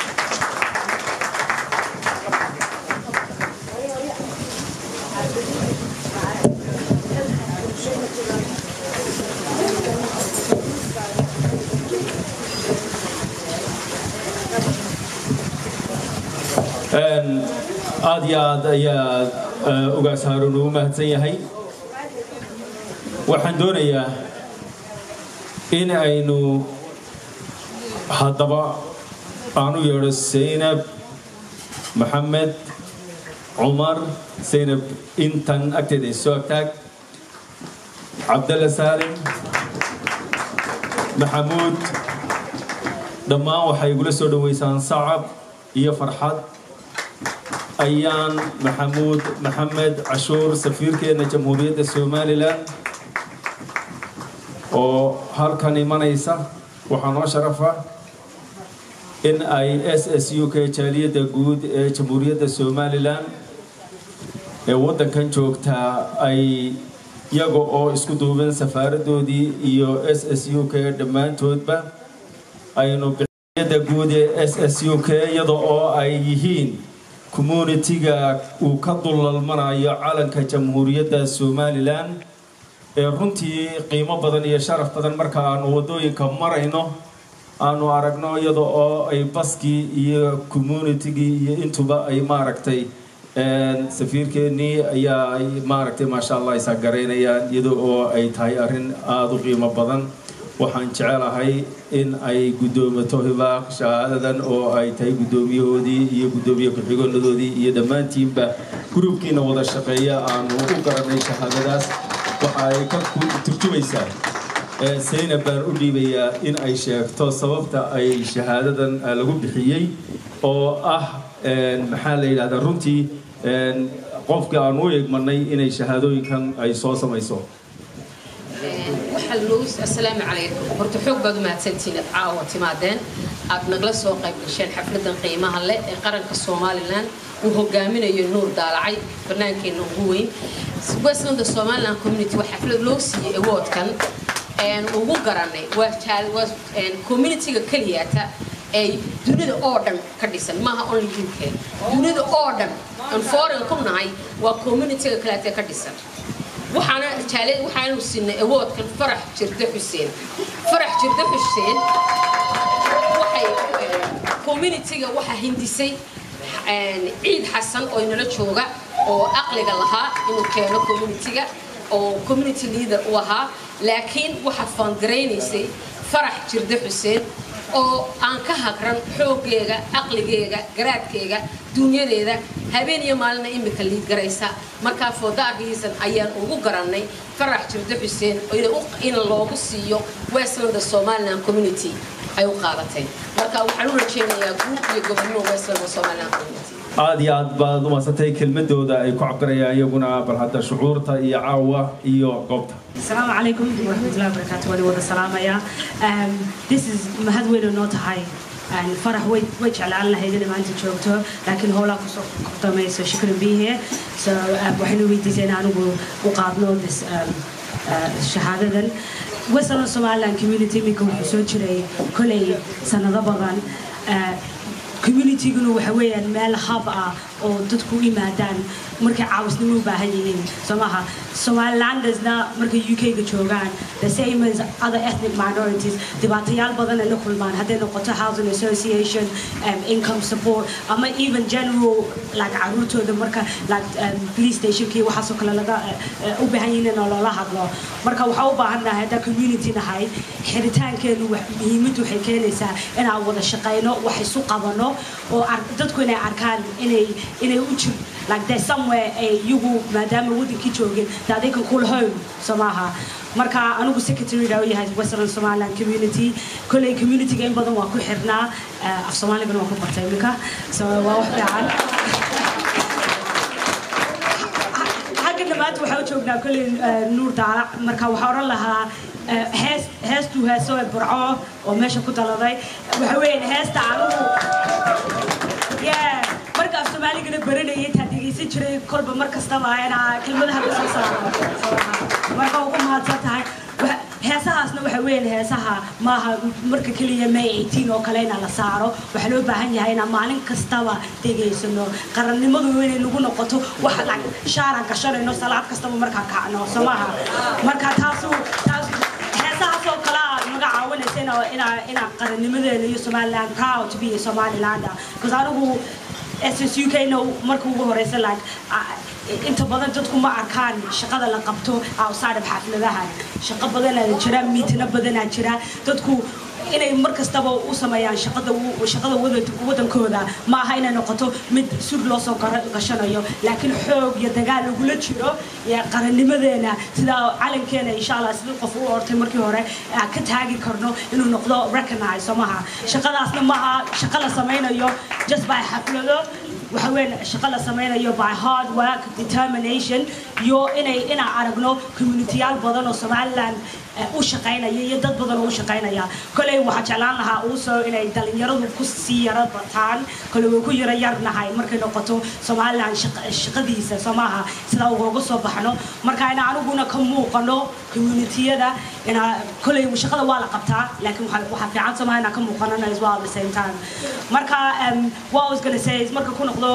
Een, aad iyo aad ayaa eh, ugaas haaruun ugu mahadsan yahay waxaan doonayaa in aynu haddaba aanu yeedho zaynab maxamed cumar zaynab intan agteeda is soo agtaag cabdalla saalim maxamuud dhammaan waxay igula soo dhoweysaan sacab iyo farxad ayaan maxamuud maxamed cashuur safiirkeena jamhuuriyadda somalilan oo halkan imanaysa waxaa noo sharafa in ay s s u k jaaliyadda guud ee jamhuuriyadda somalilan ee waddankan joogtaa ay iyaga oo isku duuban safaaradoodii iyo s s u k dhammaantoodba aynu bixiyadda guud ee s s u k iyada oo ay yihiin communitiga uu ka dulalmanayo calanka jamhuuriyadda somalilan ee runtii qiimo badan iyo sharaf badan marka aanu waddooyinka marayno aanu aragno iyada oo ay baskii iyo communitigii iyo intuba ay maaragtay safiirkeennii ayaa ay maaragtay maasha allah isagaraynayaan iyada oo ay tahay arrin aada u qiimo badan waxaan jecelahay in ay guddoomato hibaaq shahaadadan oo ay tahay guddoomiyahoodii iyo guddoomiye ku-xigoonadoodii iyo dhammaantiinba gruubkiina wada shaqeeya aanu u garanay shahaadadaas waxa ay ka turjumaysaa saynab baan u dhiibayaa in ay sheegto sababta ay shahaadadan lagu bixiyey oo ah maxaa la yidhahdaa runtii qofka aan u eegmanay inay shahaadooyinkan ay soo samayso asalaamu calaykum horta xoog baad u mahadsantihiin aad caawa timaadeen aad nagla soo qayb gasheen xafladan qiimaha leh ee qaranka somalilan uu hogaaminayo nuur daalacay barnaankeena ugu weyn westland somaliland community waa xaflad loo siiyey awoodkan ugu garanay waa communityga keliyata ay dunida oo dhan ka dhisan maaha only uk dunida oo dhan aan foreign ku nahay waa communityga kaleete ka dhisan waxaana jaalid waxaanu siinay awoodkan farax jirde xuseen farax jirde xuseen waxay communityga waxaa hindisay ciid xasan oo inala jooga oo aqliga lahaa inuu keeno communityga oo community leader u ahaa laakiin waxaa faangaraynaysay farax jirde xuseen oo aan ka hagran xooggeega aqligeega garaadkeega dunyadeeda habeen iyo maalina imika liid garaysa markaa foodaarkiisan ayaan ugu garannay farax jirde xuseen in loogu siiyo westland somaliland community ay u qaadatay marka waxaan u rajeynayaa guud iyo gobonnimo westland somaliland community aada iyo aad baad umadsantay kelmadooda ay ku cabirayaan iyaguna bal hadda shucuurta iyo caawa iyo goobta السلام عليكم ورحمة الله وبركاته ولي ودا سلام يا this is mahad weyn oo noo tahay farax way way jeclaan lahayd inay maanta joogto laakiin howlaa kusoo kordamayso shukran be here so waxaynu weydiisay in anigu u qaadno this shahaadadan western somaliland community iminka wuxuu soo jiray kolay sanado badan communityguna waxa weeyaan meel hub ah oo dadku u yimaadaan markay caawisnimo u baahan yihiin soo maaha somalilandesna markay u k-ga joogaan the same as other ethnic minorities dhibaatayaal badan ay la kulmaan hadday noqoto housing association um, income support ama even general like caruurtooda marka like um, police stationkii waxaasoo kale laga uh, u baahan yihiin in loola hadlo marka waxaa u baahan nahay haddaa community nahay xiritaankeenu muhiimaddu waxay keenaysaa inaan wada shaqayno wax isu qabano oo dadku inay arkaan inay inay u jir like there's somewhere ay iyagu maadaama wadankii joogin that they can call home soo maaha marka anigu secretary u yahay western somaliland community kolley communityga in badan waa ku xirnaa af soomaaligana waa ku bartay iminka so waa wax fiican xagga dhammaanta waxaa u joognaa kolley nuur daalac marka waxaa odhan lahaa hees heestuu heeso ee burco oo meesha ku daladay waxa weeyaan heesta anigu marka af soomaaligana baranayay taa dhegaysan jiray kolba mar kastaba inaa kelmadaha ka soo saaro marka ugu mahadsan tahay heesahaasna waxa weeyaan heesaha maaha marka keliya may 18 oo kale inaa la saaro waxaa loo baahan yahay inaan maalin kastaba degaysano qarannimadu inay nagu noqoto wax shaaraan gashanayno salaad kastaba markaa kacno soo maaha marka taasu taas heesahaas oo kale naga caawinaysa inaa inaa qarannimadeena iyo somaliland proud to be a somaliland because anigu SSUK-na marka ugu horeysa like inta badan dadku ma arkaan shaqada la qabto outside of xafladaha shaqo badanaa jira miitino badanaa jira dadku inay mar kastaba u sameeyaan shaqada shaqada wadankooda ma aha inay noqoto mid sud loo soo gashanayo laakiin xoog iyo dagaal lagula jiro qarannimadeena sida calankeena insha allah sidii qof u ortay markii hore ka taagi karno inuu noqdo recognize soo maha shaqadaasna maaha shaqo la sameynayo just by xaflado waxa weyn shaqo la sameynayo by hard work determination iyo inay inaan aragno communityyaal badan oo somaliland u shaqaynaya iyo dad badan oo u shaqaynaya koley waxaa jeclaan lahaa uusoo inay dhalinyaradu ku sii yaro bataan kole way ku yaro yarnahay markay noqoto somaliland shaqadiisa soo maaha sidaa ugooga soo baxno marka ina aniguna ka muuqano communitiyada ina koley shaqada waa la qabtaa laakiin waxaa fiican somaa inaan ka muuqanana as well at the same time marka what I was gonna say is marka ku noqdo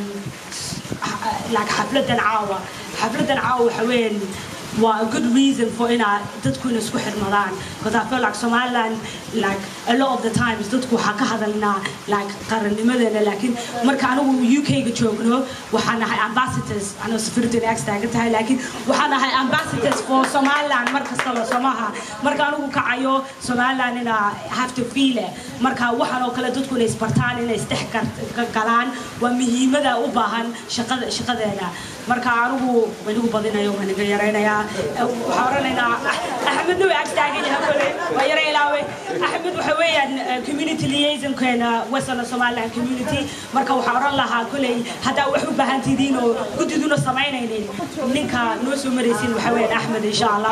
like xafladan caawa xafladan caawa waxa weyn waa a good reason for ina dadku ina isku xirmadaan because I feel like Somaliland like a lot of the times dadku waxaa ka hadalnaa like qarannimadeena laakiin marka anigu UK-ga joogno waxaan nahay ambassadors anoo safirta ag taagan tahay laakiin waxaan nahay ambassadors for Somaliland mar kastaba somaha marka anigu kacayo Somaliland ina have to feel it marka waxaan oo kale dadku inay isbartaan inay isdhex galaan waa muhiimada u baahan shaqada shaqadeena marka anigu wanigu badinayo waan iga yaraynayaa waxaan oranaynaa axmedna way ag taagan yahay kole waa yara ilaaway axmed waxa weeyaan community liaisonkeena western somaliland community marka waxaan oran lahaa koley haddaa wax u baahan tidiin oo guddiduna samaynaynin ninka noo soo maraysin waxa weeyaan axmed insha allah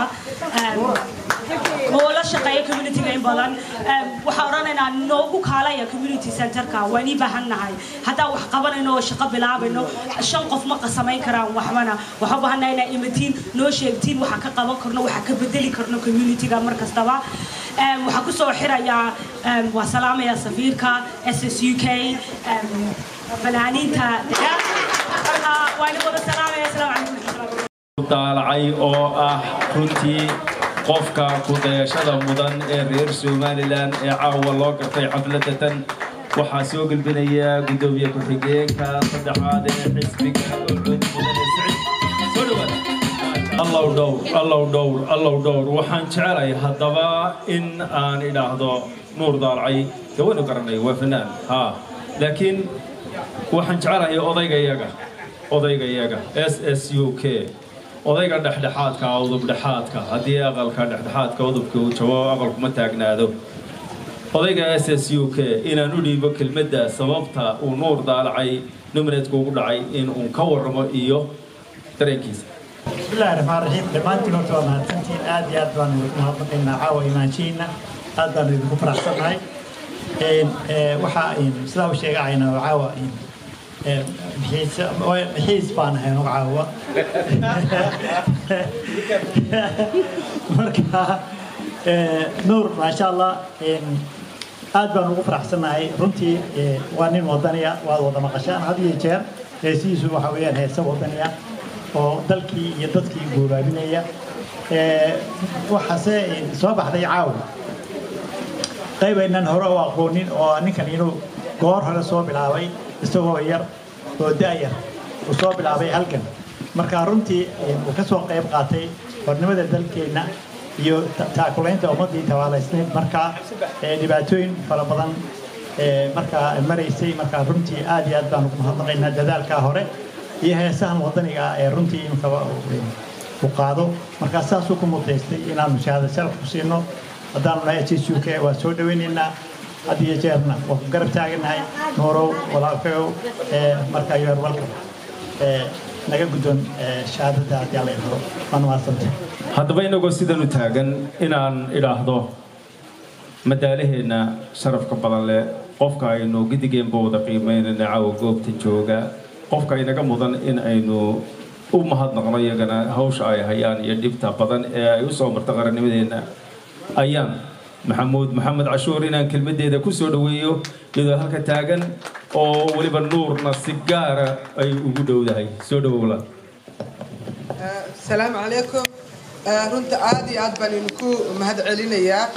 oo la shaqeeya communityga in badan waxaan oranaynaa noogu kaalaya community centerka waan ii baahan nahay haddaa wax qabanayno oo shaqo bilaabayno shan qof ma samayn karaan waxbana waxaa baahana inaa imatiin noo sheegtiin waxaa ka qaban karno waxaa ka bedeli karno communityga mar kastaba waxaa kusoo xirayaa waa salaamaya safiirka s s u k fanaaniinta marka waa idin wada salaamaya asalaamu calaykum daalacay oo ah runtii qofka ku-dayashada mudan ee reer somalilan ee caawa loo gartay xafladatan waxaa soo gelbinaya guddoomiye ku-xigeenka saddexaad ee xisbiga ucud mudane sicid soo dhawaada allow dhowr allow dhowr allow dhowr waxaan jecelahay haddaba in aan idhaahdo nuur daalacay dee waynu garanay waa fanaan ha laakiin waxaan jecelahay odaygayaga odaygayaga s s u k odayga dhexdhexaadka udub dhexaadka haddii aqalka dhexdhexaadka udubka uu jabo aqalkuma taagnaado odayga s s u k inaan u dhiibo kelmadda sababta uu nuur daalacay nominadka ugu dhacay in uu ka warramo iyo dareenkiisa بسم الله الرحمن الرحيم دمانتي نوت waa mahadsantiin aad iyo aad baan idinku mahadnaqaynaa caawa imaanshihiina aad baan idinku faraxsannahay waxaa sidaa u sheegahayna caawa xiis baan ahay anugu caawa marka nuur maasha allah aad baan ugu faraxsannahay runtii waa nin wadaniya waad wada maqashaan had iyo jeer heesihiisu waxa weeyaan heese wadaniya oo dalkii iyo dadkii goobaabinaya waxaase soo baxday caawa qayb aynan hore u aqoonin oo ninkan inuu goor hore soo bilaabay isagoo yar oo da'yar uu soo bilaabay halkan marka runtii uu ka soo qayb qaatay hornimada dalkeenna iyo taakulaynta ummaddii tabaalaysnayd markaa dhibaatooyin fara badan markaa maraysay markaa runtii aad iyo aad baan ugu mahadnaqaynaa dadaalkaa hore iyo heesahan wadaniga ah ee runtii inkaba u qaado markaa saasuu ku mudaystay inaanu shahaada sharaf ku siino haddaanu nahay h s u k waa soo dhawaynaynaa had iyo jeerna waa ku garab taaganahay noorow walaalkayow markaa yoer welcome naga guddoon shahaadada haddii alla idharo waa mahadsantahay haddaba inagoo sidan u taagan inaan idhaahdo madaalaheenna sharafka badan leh qofka aynu gidigeenba wada qiimaynayna caawa goobta jooga qofka inaga mudan in aynu u mahadnaqno iyagana hawsha ay hayaan iyo dhibta badan ee ay u soo marta qarannimadeenna ayaan maxamuud maxamed cashuur inaan kelmaddeeda ku soo dhoweeyo iyadoo halka taagan oo weliba nuurna si gaara ay ugu dhowdahay soo dhowowla السلام عليكم runta aad iyo aad baan idinku mahad celinayaa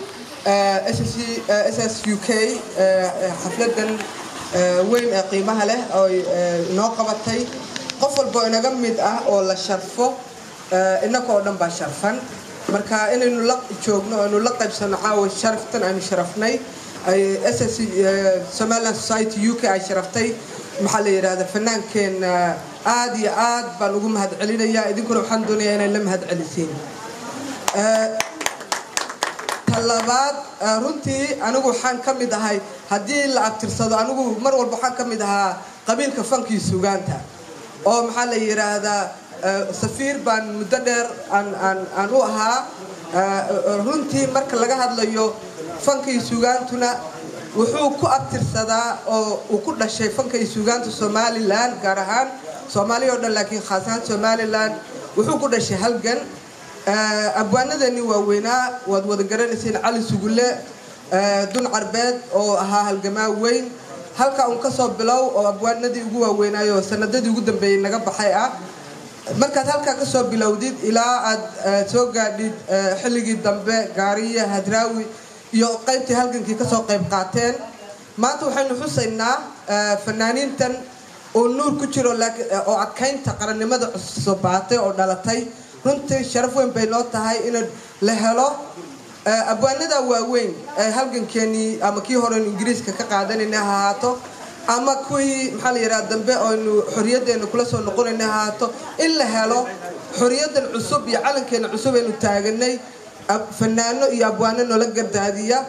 s s u k xafladan weyn ee qiimaha leh oo inoo qabatay qof walbo inaga mid ah oo la sharfo innaka oo dhan baa sharfan marka inaynu la joogno aynu la qaybsano caawa sharaftan aynu sharafnay ss somaliland society u k ay sharaftay maxaa la yidhaahda fanaankeenna aad iyo aad baan ugu mahad celinayaa idinkuna waxaan doonayaa inay la mahad celisiin ta labaad runtii anigu waxaan ka mid ahay haddii la abtirsado anigu mar walba waxaan ka mid ahaa qabiilka fankii sugaanta oo maxaa la yidhaahdaa safiir baan muddo dheer aan u ahaa runtii marka laga hadlayo fankii sugaantuna wuxuu ku abtirsadaa oo uu ku dhashay fankii sugaanta somalilan gaar ahaan soomaaliya oo dhan laakiin khaas ahaan somalilan wuxuu ku dhashay halgan abwaanadeenii waaweynaa waad wada garanaysiin cali sugulle dun carbeed oo ahaa halgamaa weyn halka uun kasoo bilow oo abwaanadii ugu waaweynaayo sanadadii ugu dambeeyey naga baxay ah markaad halkaa kasoo bilowdid ilaa aad soo gaadhid xilligii dambe gaariye hadraawi iyo qaybtii halgankii kasoo qayb qaateen maanta waxaynu xusaynaa fanaaniintan oo nuur ku jiro oo adkaynta qarannimada cusubbaatay oo dhalatay runtii sharaf weyn bay noo tahay in la helo abwaanada waaweyn ee halgankeenii ama kii horeynu ingiriiska ka qaadanayna ha ahaato ama kuwii maxaa la yidhaha dambe oynu xorriyaddeena kula soo noqonayna ha ahaato in la helo xorriyaddan cusub iyo calankeena cusub aynu taaganay fanaano iyo abwaano noola gardaadiya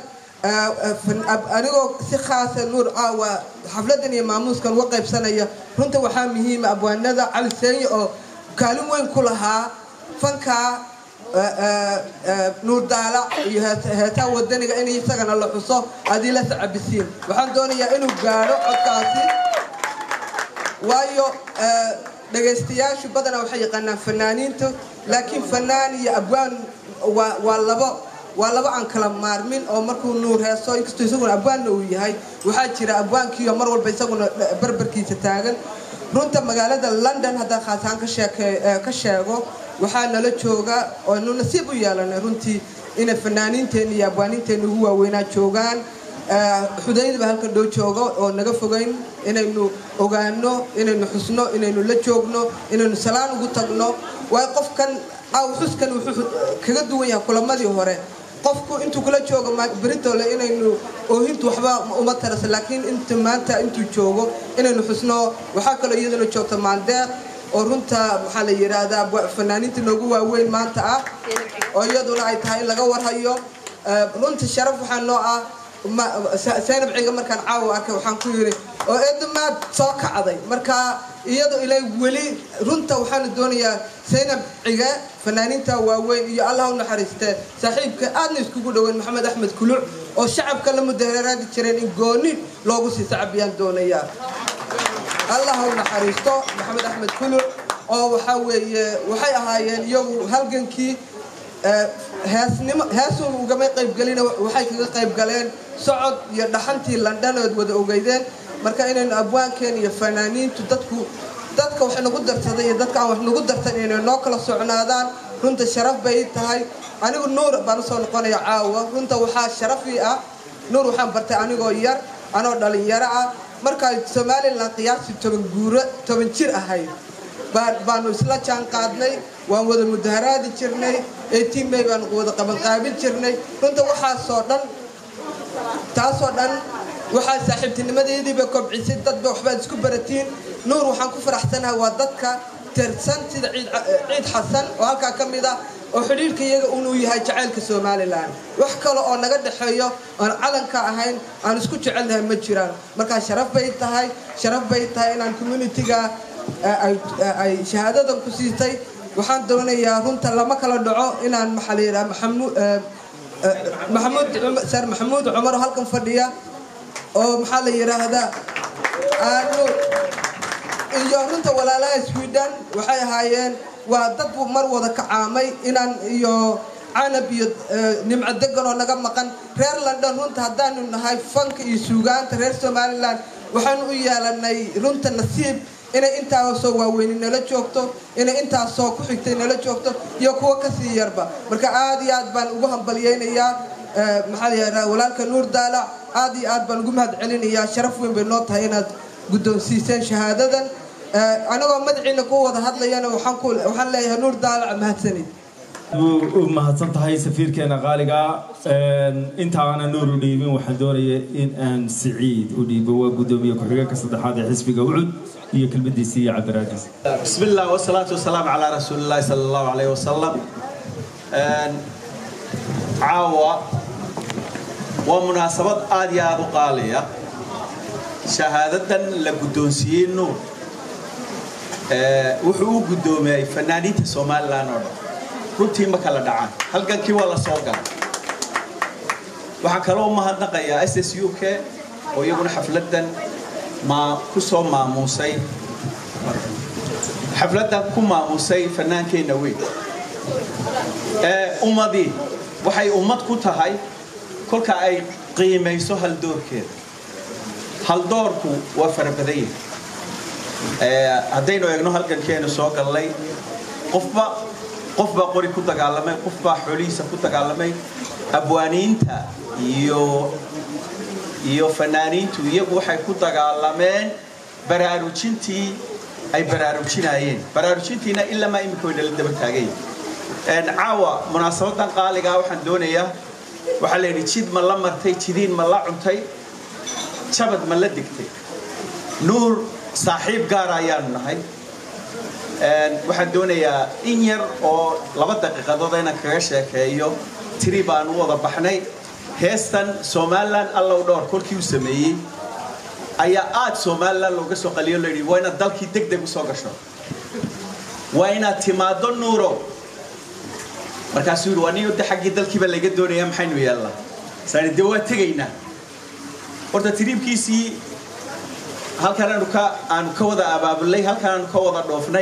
anigoo si khaasa nuur caawa xafladan iyo maamuuskan uga qaybsanaya runta waxaa muhiima abwaanada cali seenye oo kaalin weyn ku lahaa fanka nuur daalac iyo heetaa wadaniga in isagana la xuso adii la sacabisiin waxaan doonayaa inuu gaadho codkaasi waayo dhagaystayaashu badanaa waxay yaqaanaan fanaaniinta laakiin fanaan iyo abwaan waa labo waa laba aan kala maarmin oo markuu nuur heeso inkastoo isaguna abwaanna uu yahay waxaa jira abwaankiiyo mar walba isaguna barbarkiisa taagan runta magaalada london haddaan khaasaan ka sheego waxaa nala jooga oonu nasiib u yeelanay runtii inay fanaaniinteenna iyo abwaaniinteenna ugu waaweynaa joogaan xudaydaba halkan dhow joogo oo naga fogayn inaynu ogaano inaynu xusno inaynu la joogno inaynu salaan ugu tagno waayo qofkan caaw xuskan wuxuu kaga duwan yahay kulamadii hore qofku intuu kula joogo beritole inaynu oohintu waxba uma tarasa laakiin inta maanta intuu joogo inaynu xusno waxaa kaloo iyaduna joogta maaldeeq oo runta waxaa la yidhaahdaa fanaaniinta noogu waaweyn maanta ah oo iyaduna ay tahay in laga warhayo runta sharaf waxaa noo ah saynab ciga markaan caawa arkay waxaan ku yidhi oo eedamaad soo kacday marka iyado ilay weli runta waxaanu doonayaa saynab cige fanaaniinta waaweyn iyo allah u naxariistee saaxiibka aadna iskugu dhoweyn maxamed axmed kuluc oo shacabka la mudahararaadi jireen in gooni loogu sii sacabiyaan doonayaa allah u naxariisto maxamed axmed kuluc oo waxaa weeye waxay ahaayeen iyagu halgankii heesnimo heesuu ugamay qaybgelina waxay kaga qayb galeen socod iyo dhaxantii landhanood wada ogeydeen marka inaynu abwaankeen iyo fanaaniintu dadku dadka wax nagu darsaday iyo dadka aan wax nagu darsan inay noo kala socnaadaan runta sharaf bay tahay anigu nuur baan usoo noqonaya caawa runta waxaa sharafii ah nuur waxaan bartay anigoo yar anoo dhalinyaro ah markaa somalilan qiyaastii toban guuro toban jir ahayd baanu isla jaan qaadnay waan wada mudaharaadi jirnay etimay baanu wada qabanqaabin jirnay runta waxaasoo dhan taasoo dhan waxaa saaxiibtinimadeediiba kobcisay dadba waxbaad isku baratiin nuur waxaan ku faraxsanahay waa dadka tirsan sida ciid xasan oo halkaa ka mid ah oo xidhiirka iyaga unuu yahay jacaylka somalilan wax kale oo naga dhexeeyo aan calanka ahayn aan isku jecelnahay ma jiraan markaa sharaf bay tahay sharaf bay tahay inaan communitiga ay shahaadadan ku siitay waxaan doonayaa runta lama kala dhaco inaan maxaa la yidhaha maxamuud maxamuud sar maxamuud cumar oo halkan fadhiya oo maxaa la yidhaahdaa aanu iyo runta walaalaha sweden waxay ahaayeen waa dad mar wada kacaamay inaan iyo canab iyo nimco degan oo naga maqan reer london runta haddaanu nahay fanka iyo suugaanta reer somalilan waxaanu u yeelanay runta nasiib inay intaasoo waaweyni nala joogto inay intaasoo ku xigtay nala joogto iyo kuwo kasii yarba marka aad iyo aad baan ugu hambalyaynayaa maxaa layidhaha walaalka nuur daalac aad iyo aad baan ugu mahad celinayaa sharaf weyn bay noo tahay inaad guddoonsiiseen shahaadadan anagoo madaxiina ku wada hadlayana waxaan leeyahay nuur daalac mahadsanid u mahadsan tahay safiirkeena qaaliga intaana nuur u dhiibin waxaan doonaya in aan siciid u dhiibo waa guddoomiye ku-xigeenka saddexaad ee xisbiga ucud iyo kelmadiisii iyo cabdiraajis بسم الله والصلاة والسلام على رسول الله صلى الله عليه وسلم عاوة waa munaasabad aad iyo aad u qaaliya shahaadadan la guddoonsiiyey nuur wuxuu u guddoomiyey fanaaniinta somalilan oo dhan runtii ma kala dhacaan halgankii waa la soo galay waxaan kaloo u mahadnaqayaa s s u k oo iyaguna xafladan maa ku soo maamuusay xafladan ku maamuusay fanaankeenna weyn ummadii waxay ummad ku tahay kolka ay qiimayso haldoorkeeda haldoorku waa farabadan yahay haddaynu eegno halgankeenu soo gallay qofba qof baa qori ku dagaalamay qof baa xoolihiisa ku dagaalamay abwaaniinta iyo iyo fanaaniintu iyagu waxay ku dagaalameen baraarujintii ay baraarujinayeen baraarujintiina ilamaa imika way nala daba taagayn caawa munaasabadan qaaligaa waxaan doonayaa waxaa la yidhi jid ma la martay jidiin ma la cuntay jabad ma la degtay nuur saaxiib gaara ayaanu nahay waxaan doonayaa in yar oo laba daqiiqadood inaan kaga sheekeeyo tiri baan u wada baxnay heestan somalilan allow dhowr kolkii u sameeyey ayaa aad somalilan looga soo qaliyo layidhi waa inaad dalkii deg deg usoo gasho waa inaad timaado nuurow markaasuu yidhi waa nin de xaggii dalkiiba laga doonaya maxaynu yeelnaa saani dee waa tegaynaa horta tiriibkiisii halkan aanu ka aanu ka wada abaabulnay halkan aanu ka wada dhoofnay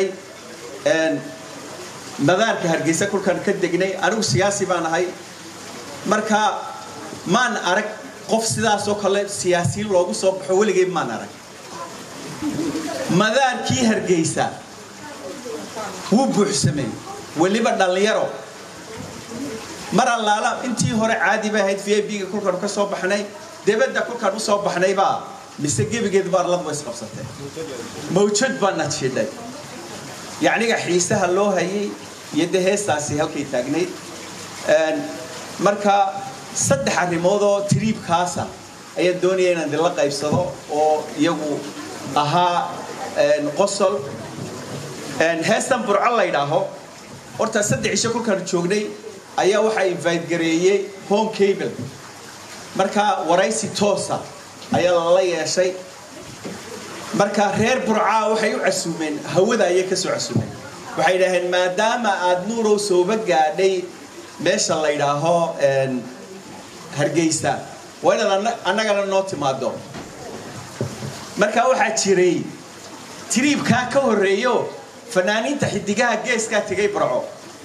madaarka hargeysa kolkaan ka degnay anigu siyaasi baan ahay marka maan arag qof sidaasoo kale siyaasiyiin loogu soo baxo weligay maan arag madaarkii hargeysa wuu buuxsamay weliba dhallinyaro mar allaala intii hore caadi bay ahayd v i b-ga kolkaanu ka soo baxnay debadda kolkaan u soo baxnaybaa mise gebigeed baa arladu isqabsatee mawjad baana jidhay yacniga xiisaha loo hayay iyo dee heestaasi halkay taagnayd marka saddex arrimoodoo tiriibkaasa ayaan doonaya inaan dila qaybsado oo iyagu ahaa qosol heestan burco la ydhaaho horta saddex isho kolkaan joognay ayaa waxaa invite gareeyey home cable marka waraysi toosa ayaa lala yeeshay marka reer burcaa waxay u casuumeen hawada ayay ka soo casuumeen waxay idhaaheen maadaama aad nuurow sooba gaadhay meesha la ydhaaho hargeysa waa inaad annagana noo timaado marka waxaa jiray tiriibkaa ka horreeyo fanaaniinta xidigaha geeskaa tegay burco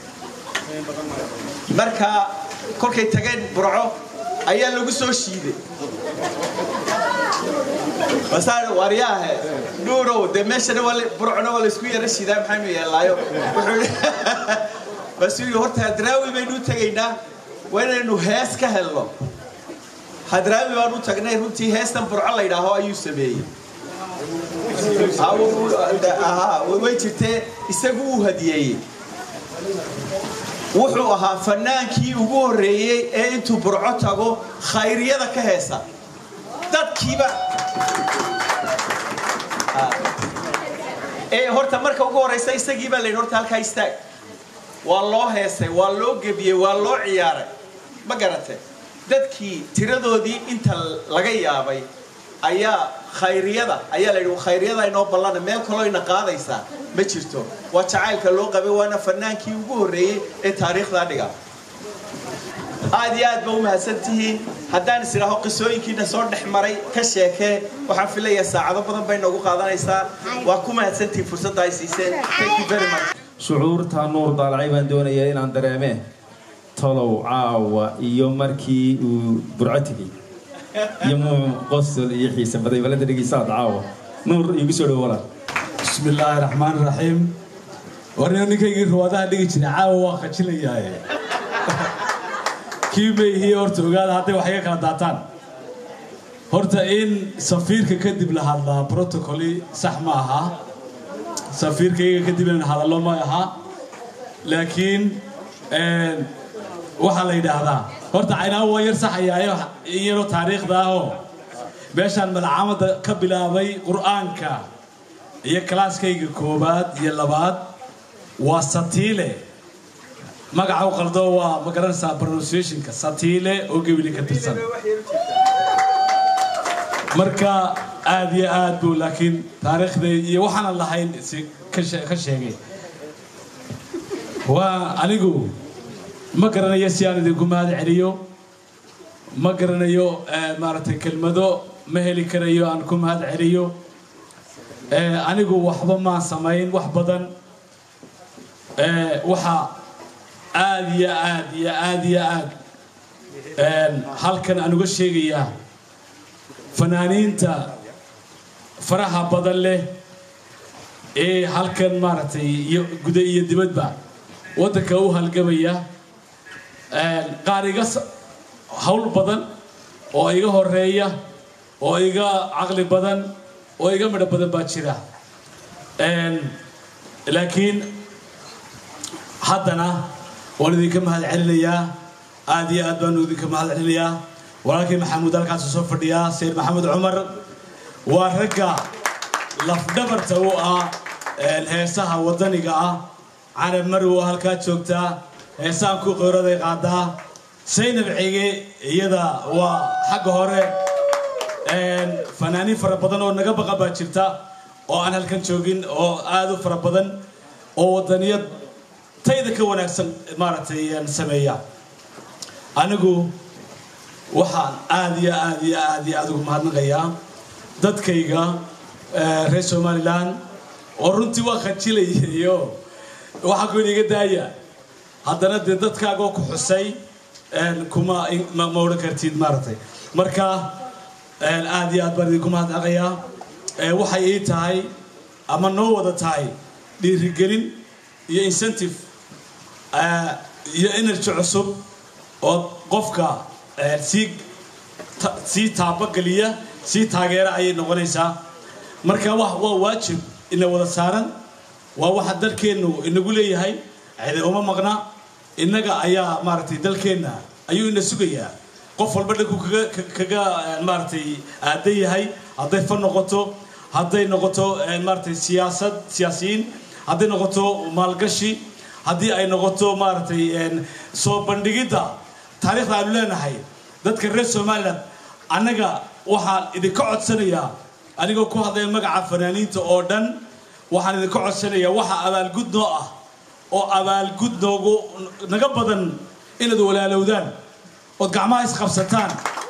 marka kolkay tageen burco ayaa lagu soo shiiday masaan waryaahe nuurow dee meeshana burcona waa laysku yara shiidaa maxaynu yeelaayo wuxuu yii horta hadraawi baynu u tegaynaa waa inaynu hees ka helno hadraawi baan u tagnay runtii heestan burco la ydhaaho ayuu sameeyey way jirtee isagu uu hadiyeeyey wuxuu ahaa fanaankii ugu horreeyey ee intuu burco tago khayriyada ka heesa dadkiiba ee horta marka ugu horraysa isagii baa layidhi horta halkaa istaag waa loo heesay waa loo gebiyey waa loo ciyaaray ma garate dadkii tiradoodii inta laga yaabay ayaa khayriyada ayaa layidhi khayriyada inoo ballana meel kaloo ina qaadaysaa ma jirto waa jacaylka loo qabay waana fanaankii ugu horreeyey ee taariikhdaa dhiga aad iyo aad ba u mahadsan tihiin haddaan is idhaaho qisooyinkiina soo dhex maray ka sheekee waxaan filayaa saacado badan bay noogu qaadanaysaa waa ku mahadsantihiin fursadda ay siiseen thank you very much shucuurta nuur daalacay baan doonayaa inaan dareemee tolow caawa iyo markii uu burco tegey iyo muu qosol iyo xiise baday balada dhegeysaad caawa nuur igu soo dhowala بسم الله الرحمن الرحيم warnina ninkaygii ruwaadaha dhigi jiray caawa waa khajilayaaye kii mayhiye horta ogaada hadday wax iga kala daataan horta in safiirka kadib la hadlaa protocoli sax ma aha safiirka iyaga kadib in hadallo ma aha laakiin waxaa la yidhaahdaa horta caynaa waa yar saxayaayo in yaroo taariikhda ahoo meeshaan malcamada ka bilaabay qur'aanka iyo kalaaskayga koowaad iyo labaad waa satiile magaca u qaldo waa ma garanaysaa pronunciationka satiile oo gebili ka tirsan marka aad iyo aad buu laakiin taariikhday iyo waxaanan lahayn si ka she- ka sheegay waa anigu ma garanayo si aan idinku mahad celiyo ma garanayo eh, maaragtay kelmado ma heli karayo aan ku mahad celiyo Eh, anigu waxba maan samayn wax badan Eh, waxa aad iyo aad iyo aad iyo aad een, halkan aan uga sheegayaa fanaaniinta faraha badan leh ee halkan maaragtay iyo guda iyo dibadba waddanka u halgamaya Een, qaar iga s- hawl badan oo iga horeeya oo iga caqli badan oo iga midho badan baa jira Een, laakiin haddana waan idinka mahad celinayaa aad iyo aad baan idinka mahad celinayaa walaalkii maxamuud halkaas soo fadhiyaa sayid maxamed cumar waa ragga lafdhabarta u ah een, heesaha waddaniga ah canab marow oo halkaa joogtaa heesahan ku qeyraday qaadaa saynab cige iyada waa xagga hore een, fanaaniin fara badan oo naga baqa baa jirta oo aan halkan joogin oo aad u fara badan oo waddaniyad tayda ka wanaagsan maaragtay een, sameeya anigu waxaan aad iyo aad iyo aad iyo aad ugu mahadnaqayaa dadkayga eh, reer somalilan oo runtii waa khajilayayo waxaa ku iga daaya haddana dee dadkaagoo ku xusay een, kuma ma ma odhan kartid maaragtay marka een, aad iyo aad baan idinku mahadnaqayaa Eh, waxay ii tahay ama noo wada tahay dhiirigelin iyo incentive eh, iyo energy cusub oo qofka eh, sii ta- sii taabageliya sii taageera ayay noqonaysaa marka wa waa waajib ina wada saaran waa waxa dalkeennu inagu leeyahay cidi uma maqna innaga ayaa maaragtay dalkeenna ayuu ina sugayaa qof walba dhanku kaga ka- kaga eh, maaragtay aadan yahay hadday fan noqoto hadday noqoto eh, maaragtay siyaasad siyaasiyiin hadday noqoto maalgashi haddii ay noqoto maaragtay een, soo bandhigidda taariikhda aanu leenahay dadka reer somaliland annaga waxaan idinka codsanayaa anigoo ku hadlaya magaca fanaaniinta oo dhan waxaan idinka codsanayaa waxa abaalgud noo ah oo abaalgud noogu naga badan inaad walaalowdaan ood gacmaha isqabsataan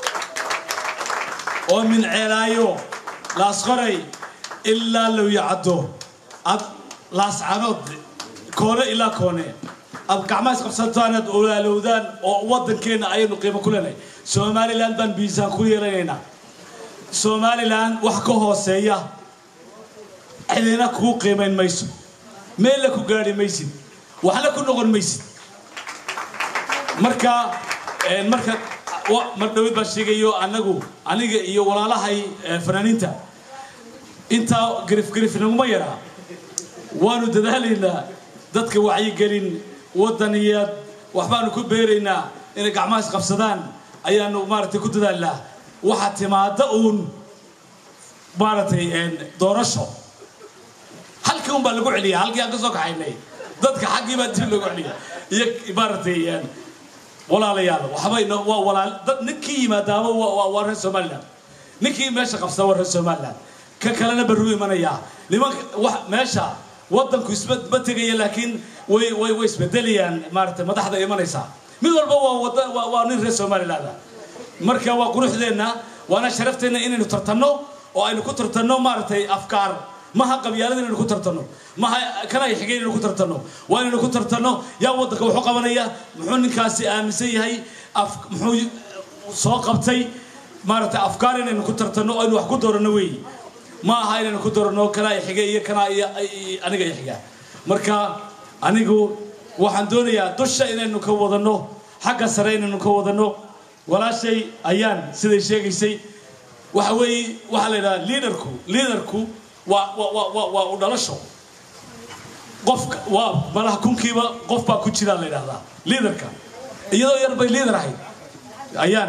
oo min ceelaayo laasqoray ilaa lowyacaddo ad laascanood koone ilaa koone aad gacmaha isqabsataan aad walaalowdaan oo waddankeenna ayaynu qiimo ku leenahay somaliland baan miisaan ku yeelanaynaa somaliland wax ka hooseeya cidina kuu qiimayn mayso meella ku gaadhi maysid waxna ku noqon maysid marka een, marka wa- mar dhowid baan sheegayo annagu aniga iyo walaalahay eh, fanaaniinta intaa garif garif naguma yaraa waanu dadaalaynaa dadka wacyigelin wadaniyaad waxbaanu ku beeraynaa inay gacmaha isqabsadaan ayaanu maaragtay ku dadaalnaa waxa timaada uun maaragtay een, doorasho halkii un baa lagu celiya halkii aan ka soo kaxaynay dadka xaggii baa dib lagu celiya iyo maaragtay een, walaalayaal waxbay no- waa walaal dad ninkii yimaadaaba waa- waa waa reer somaliland ninkii meesha qabsada waa reer somaliland ka kalena barru imanayaa nimanka wax meesha waddanku isma ma tegaya laakiin way way way isbedelayaan maaragtay madaxda imanaysaa mid walba waa wada waa waa nin reer somaliland ah marka waa quruxdeenna waana sharafteenna inaynu tartanno oo aynu ku tartanno maaragtay afkaar maha qabyaalada inaynu ku tartanno maha kana ay xigeen inaynu ku tartanno waa inaynu ku tartanno yaa waddanka wuxuu qabanaya muxuu ninkaasi aaminsan yahay af muxuu soo qabtay maaragtay afkaar inaynu ku tartanno oo aynu wax ku dooranno weeyi ma aha inaynu ku dooranno kana ay xige iyo kana iyo iyo aniga ay xiga marka anigu waxaan doonayaa dusha inaynu ka wadanno xagga sare inaynu ka wadanno walaashay ayaan siday sheegaysay waxa weeye waxaa la yidhaha liidarku liidarku waa waa waa waa waa u dhalasho qofka waa malaha kunkiiba qof baa ku jiraa la yidhahdaa liidarka iyadoo yar bay liidar ahayd ayaan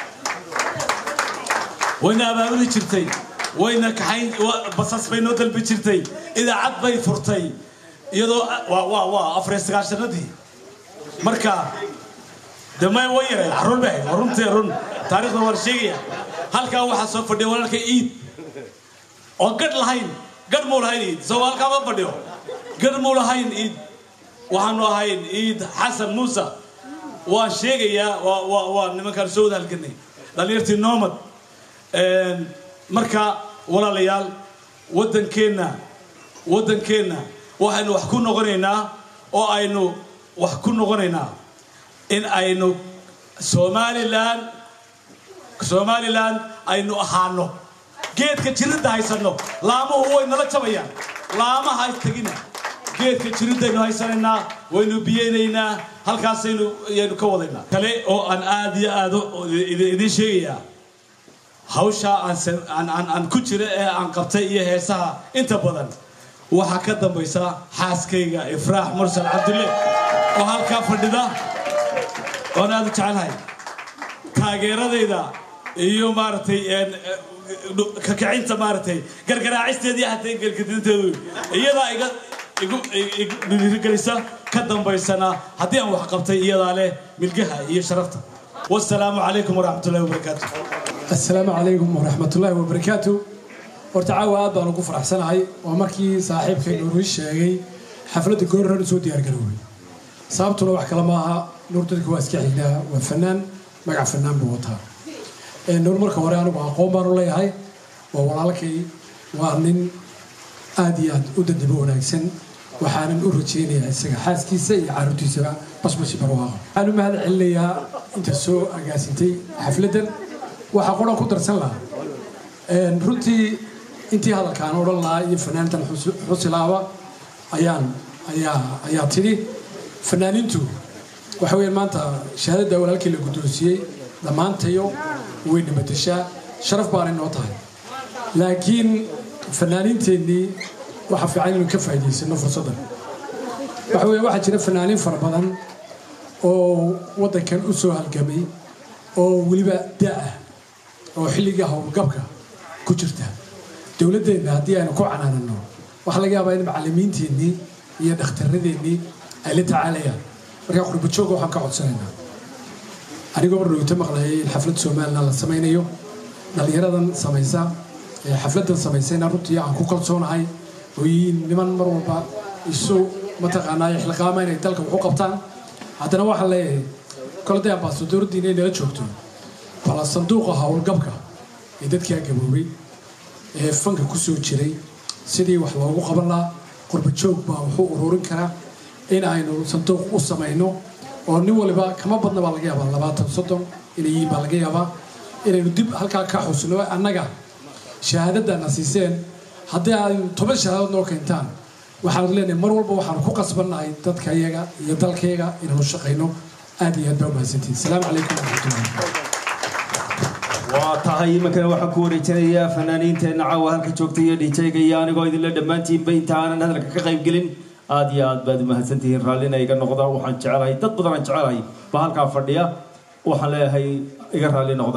wayna abaabuli jirtay wayna kaxayn wa- basas bay noo dalbi jirtay idaacad bay furtay iyadoo waa waa waa afar iyo sagaashanadii marka de may way yareen carruur bay ahayd waa runtii run taariikhda waan sheegaya halkaa waxaa soo fadhiya walaalka iid oo gadh lahayn gadh muu lahayn iid soo halkaa ma fadhiyo gadh muu lahayn iid waxaanu ahayn iid xasan muuse waan sheegayaa waa waa waa nimankaan soo wada halganay dhalinyartii noomad marka walaalayaal waddankeenna waddankeenna waxaynu wax ku noqonaynaa oo aynu wax ku noqonaynaa in aynu somalilan somalilan aynu ahaano geedka jiridda haysanno laamuhu way nala jabayaan laamaha tegina geedka jiriddaynu haysanaynaa waynu biyeynaynaa halkaasaynu ayaynu ka wadaynaa kale oo aan aad iyo aad idiin sheegayaa hawshaa aan aan aan ku jira ee aan qabtay iyo heesaha inta badan waxaa ka dambaysa xaaskayga ifraax mursal cabdulle oo halkaa fadhida oon aad u jecelahay taageeradayda iyo maaragtay kakacinta maaragtay gargaraacisteedii hatay gelgadinteedu iyadaa iga igu dhiirigelisa ka dambaysana haddii aan wax qabtay iyadaa leh milgaha iyo sharafta wasalaamu calaykum waraxmat ullahi wabarakaatu السلام عليكم ورحمة الله وبركاته horta caawa aad baan ugu faraxsanahay waa markii saaxiibkay nuur ii sheegay xafladda goor hore soo diyaar garoobay sababtuna wax kale maaha nuur dadka waa iska xignaa waa fanaan magac fanaan buu wataa nuur marka hore anigu aqoon baan u leeyahay waa walaalkay waa nin aad iyo aad u dadabo wanaagsan waxaanan u rajaynayaa isaga xaaskiisa iyo caruurtiisaba basbashi barwaaqo waxaan u mahad celinayaa inta soo agaasintay xafladdan waxaa qoran ku darsan lahaa runtii intii hadalkaan odhan lahaa iyo fanaantan xusilaaba ayaan ayaa ayaa tidhi fanaaniintu waxa weeyaan maanta shahaadadda walaalkii la guddoonsiiyey dhammaantayo way dhimatashaa sharaf baanay noo tahay laakiin fanaaniinteennii waxaa fiican inuu ka faa'iidaysano fursaddan waxa weeye waxaa jira fanaaniin fara badan oo waddankan u soo halgamay oo weliba da'ah oo xilliga howlgabka ku jirta dowladdeenna haddii aynu ku canaanano waxaa laga yaabaa in macallimiinteennii iyo dhakhtarradeennii ay la tacaalayaan markaa qurbajooga waxaan ka codsanaynaa anigoo marnowta maqlayay in xaflad somalilan la samaynayo dhallinyaradan samaysa ee xafladdan samaysayna runtii aan ku kalsoonahay oo yihiin niman mar walba isu mataqaanaa ixliqaama inay dalka wax u qabtaan haddana waxaan leeyahay kolday ambaasadooradii inay nala joogto bala sanduuqa howlgabka ee dadkaa gaboobay ee fanka ku soo jiray sidii wax loogu qaban lahaa qurbajoog baa wuxuu ururin karaa in aynu sanduuq u samayno oo nin waliba kama badna baa laga yaabaa labaatan soddon inay yihiin baa laga yaabaa inaynu dib halkaa ka xusno annaga shahaadadana siiseen haddii ay toban shahaadood noo keentaan waxaanu leenahay mar walba waxaanu ku qasbannahay dadka iyaga iyo dalkayga inaanu shaqayno aad iyo aad baa umahadsantihin asalaamu calaykum waraxmatullahi waa tahay imankana waxaan ku wareejinayaa fanaaniinteenna caawa halka joogtay iyo dhijayga iyo anigoo idinla dhammaantiinba inta aanan hadalka ka qayb gelin aad iyo aad baad umahadsantihiin raallina iga noqda waxaan jecelahay dad badan aan jecelahay baa halkaa fadhiya waxaan leeyahay iga raalli noqda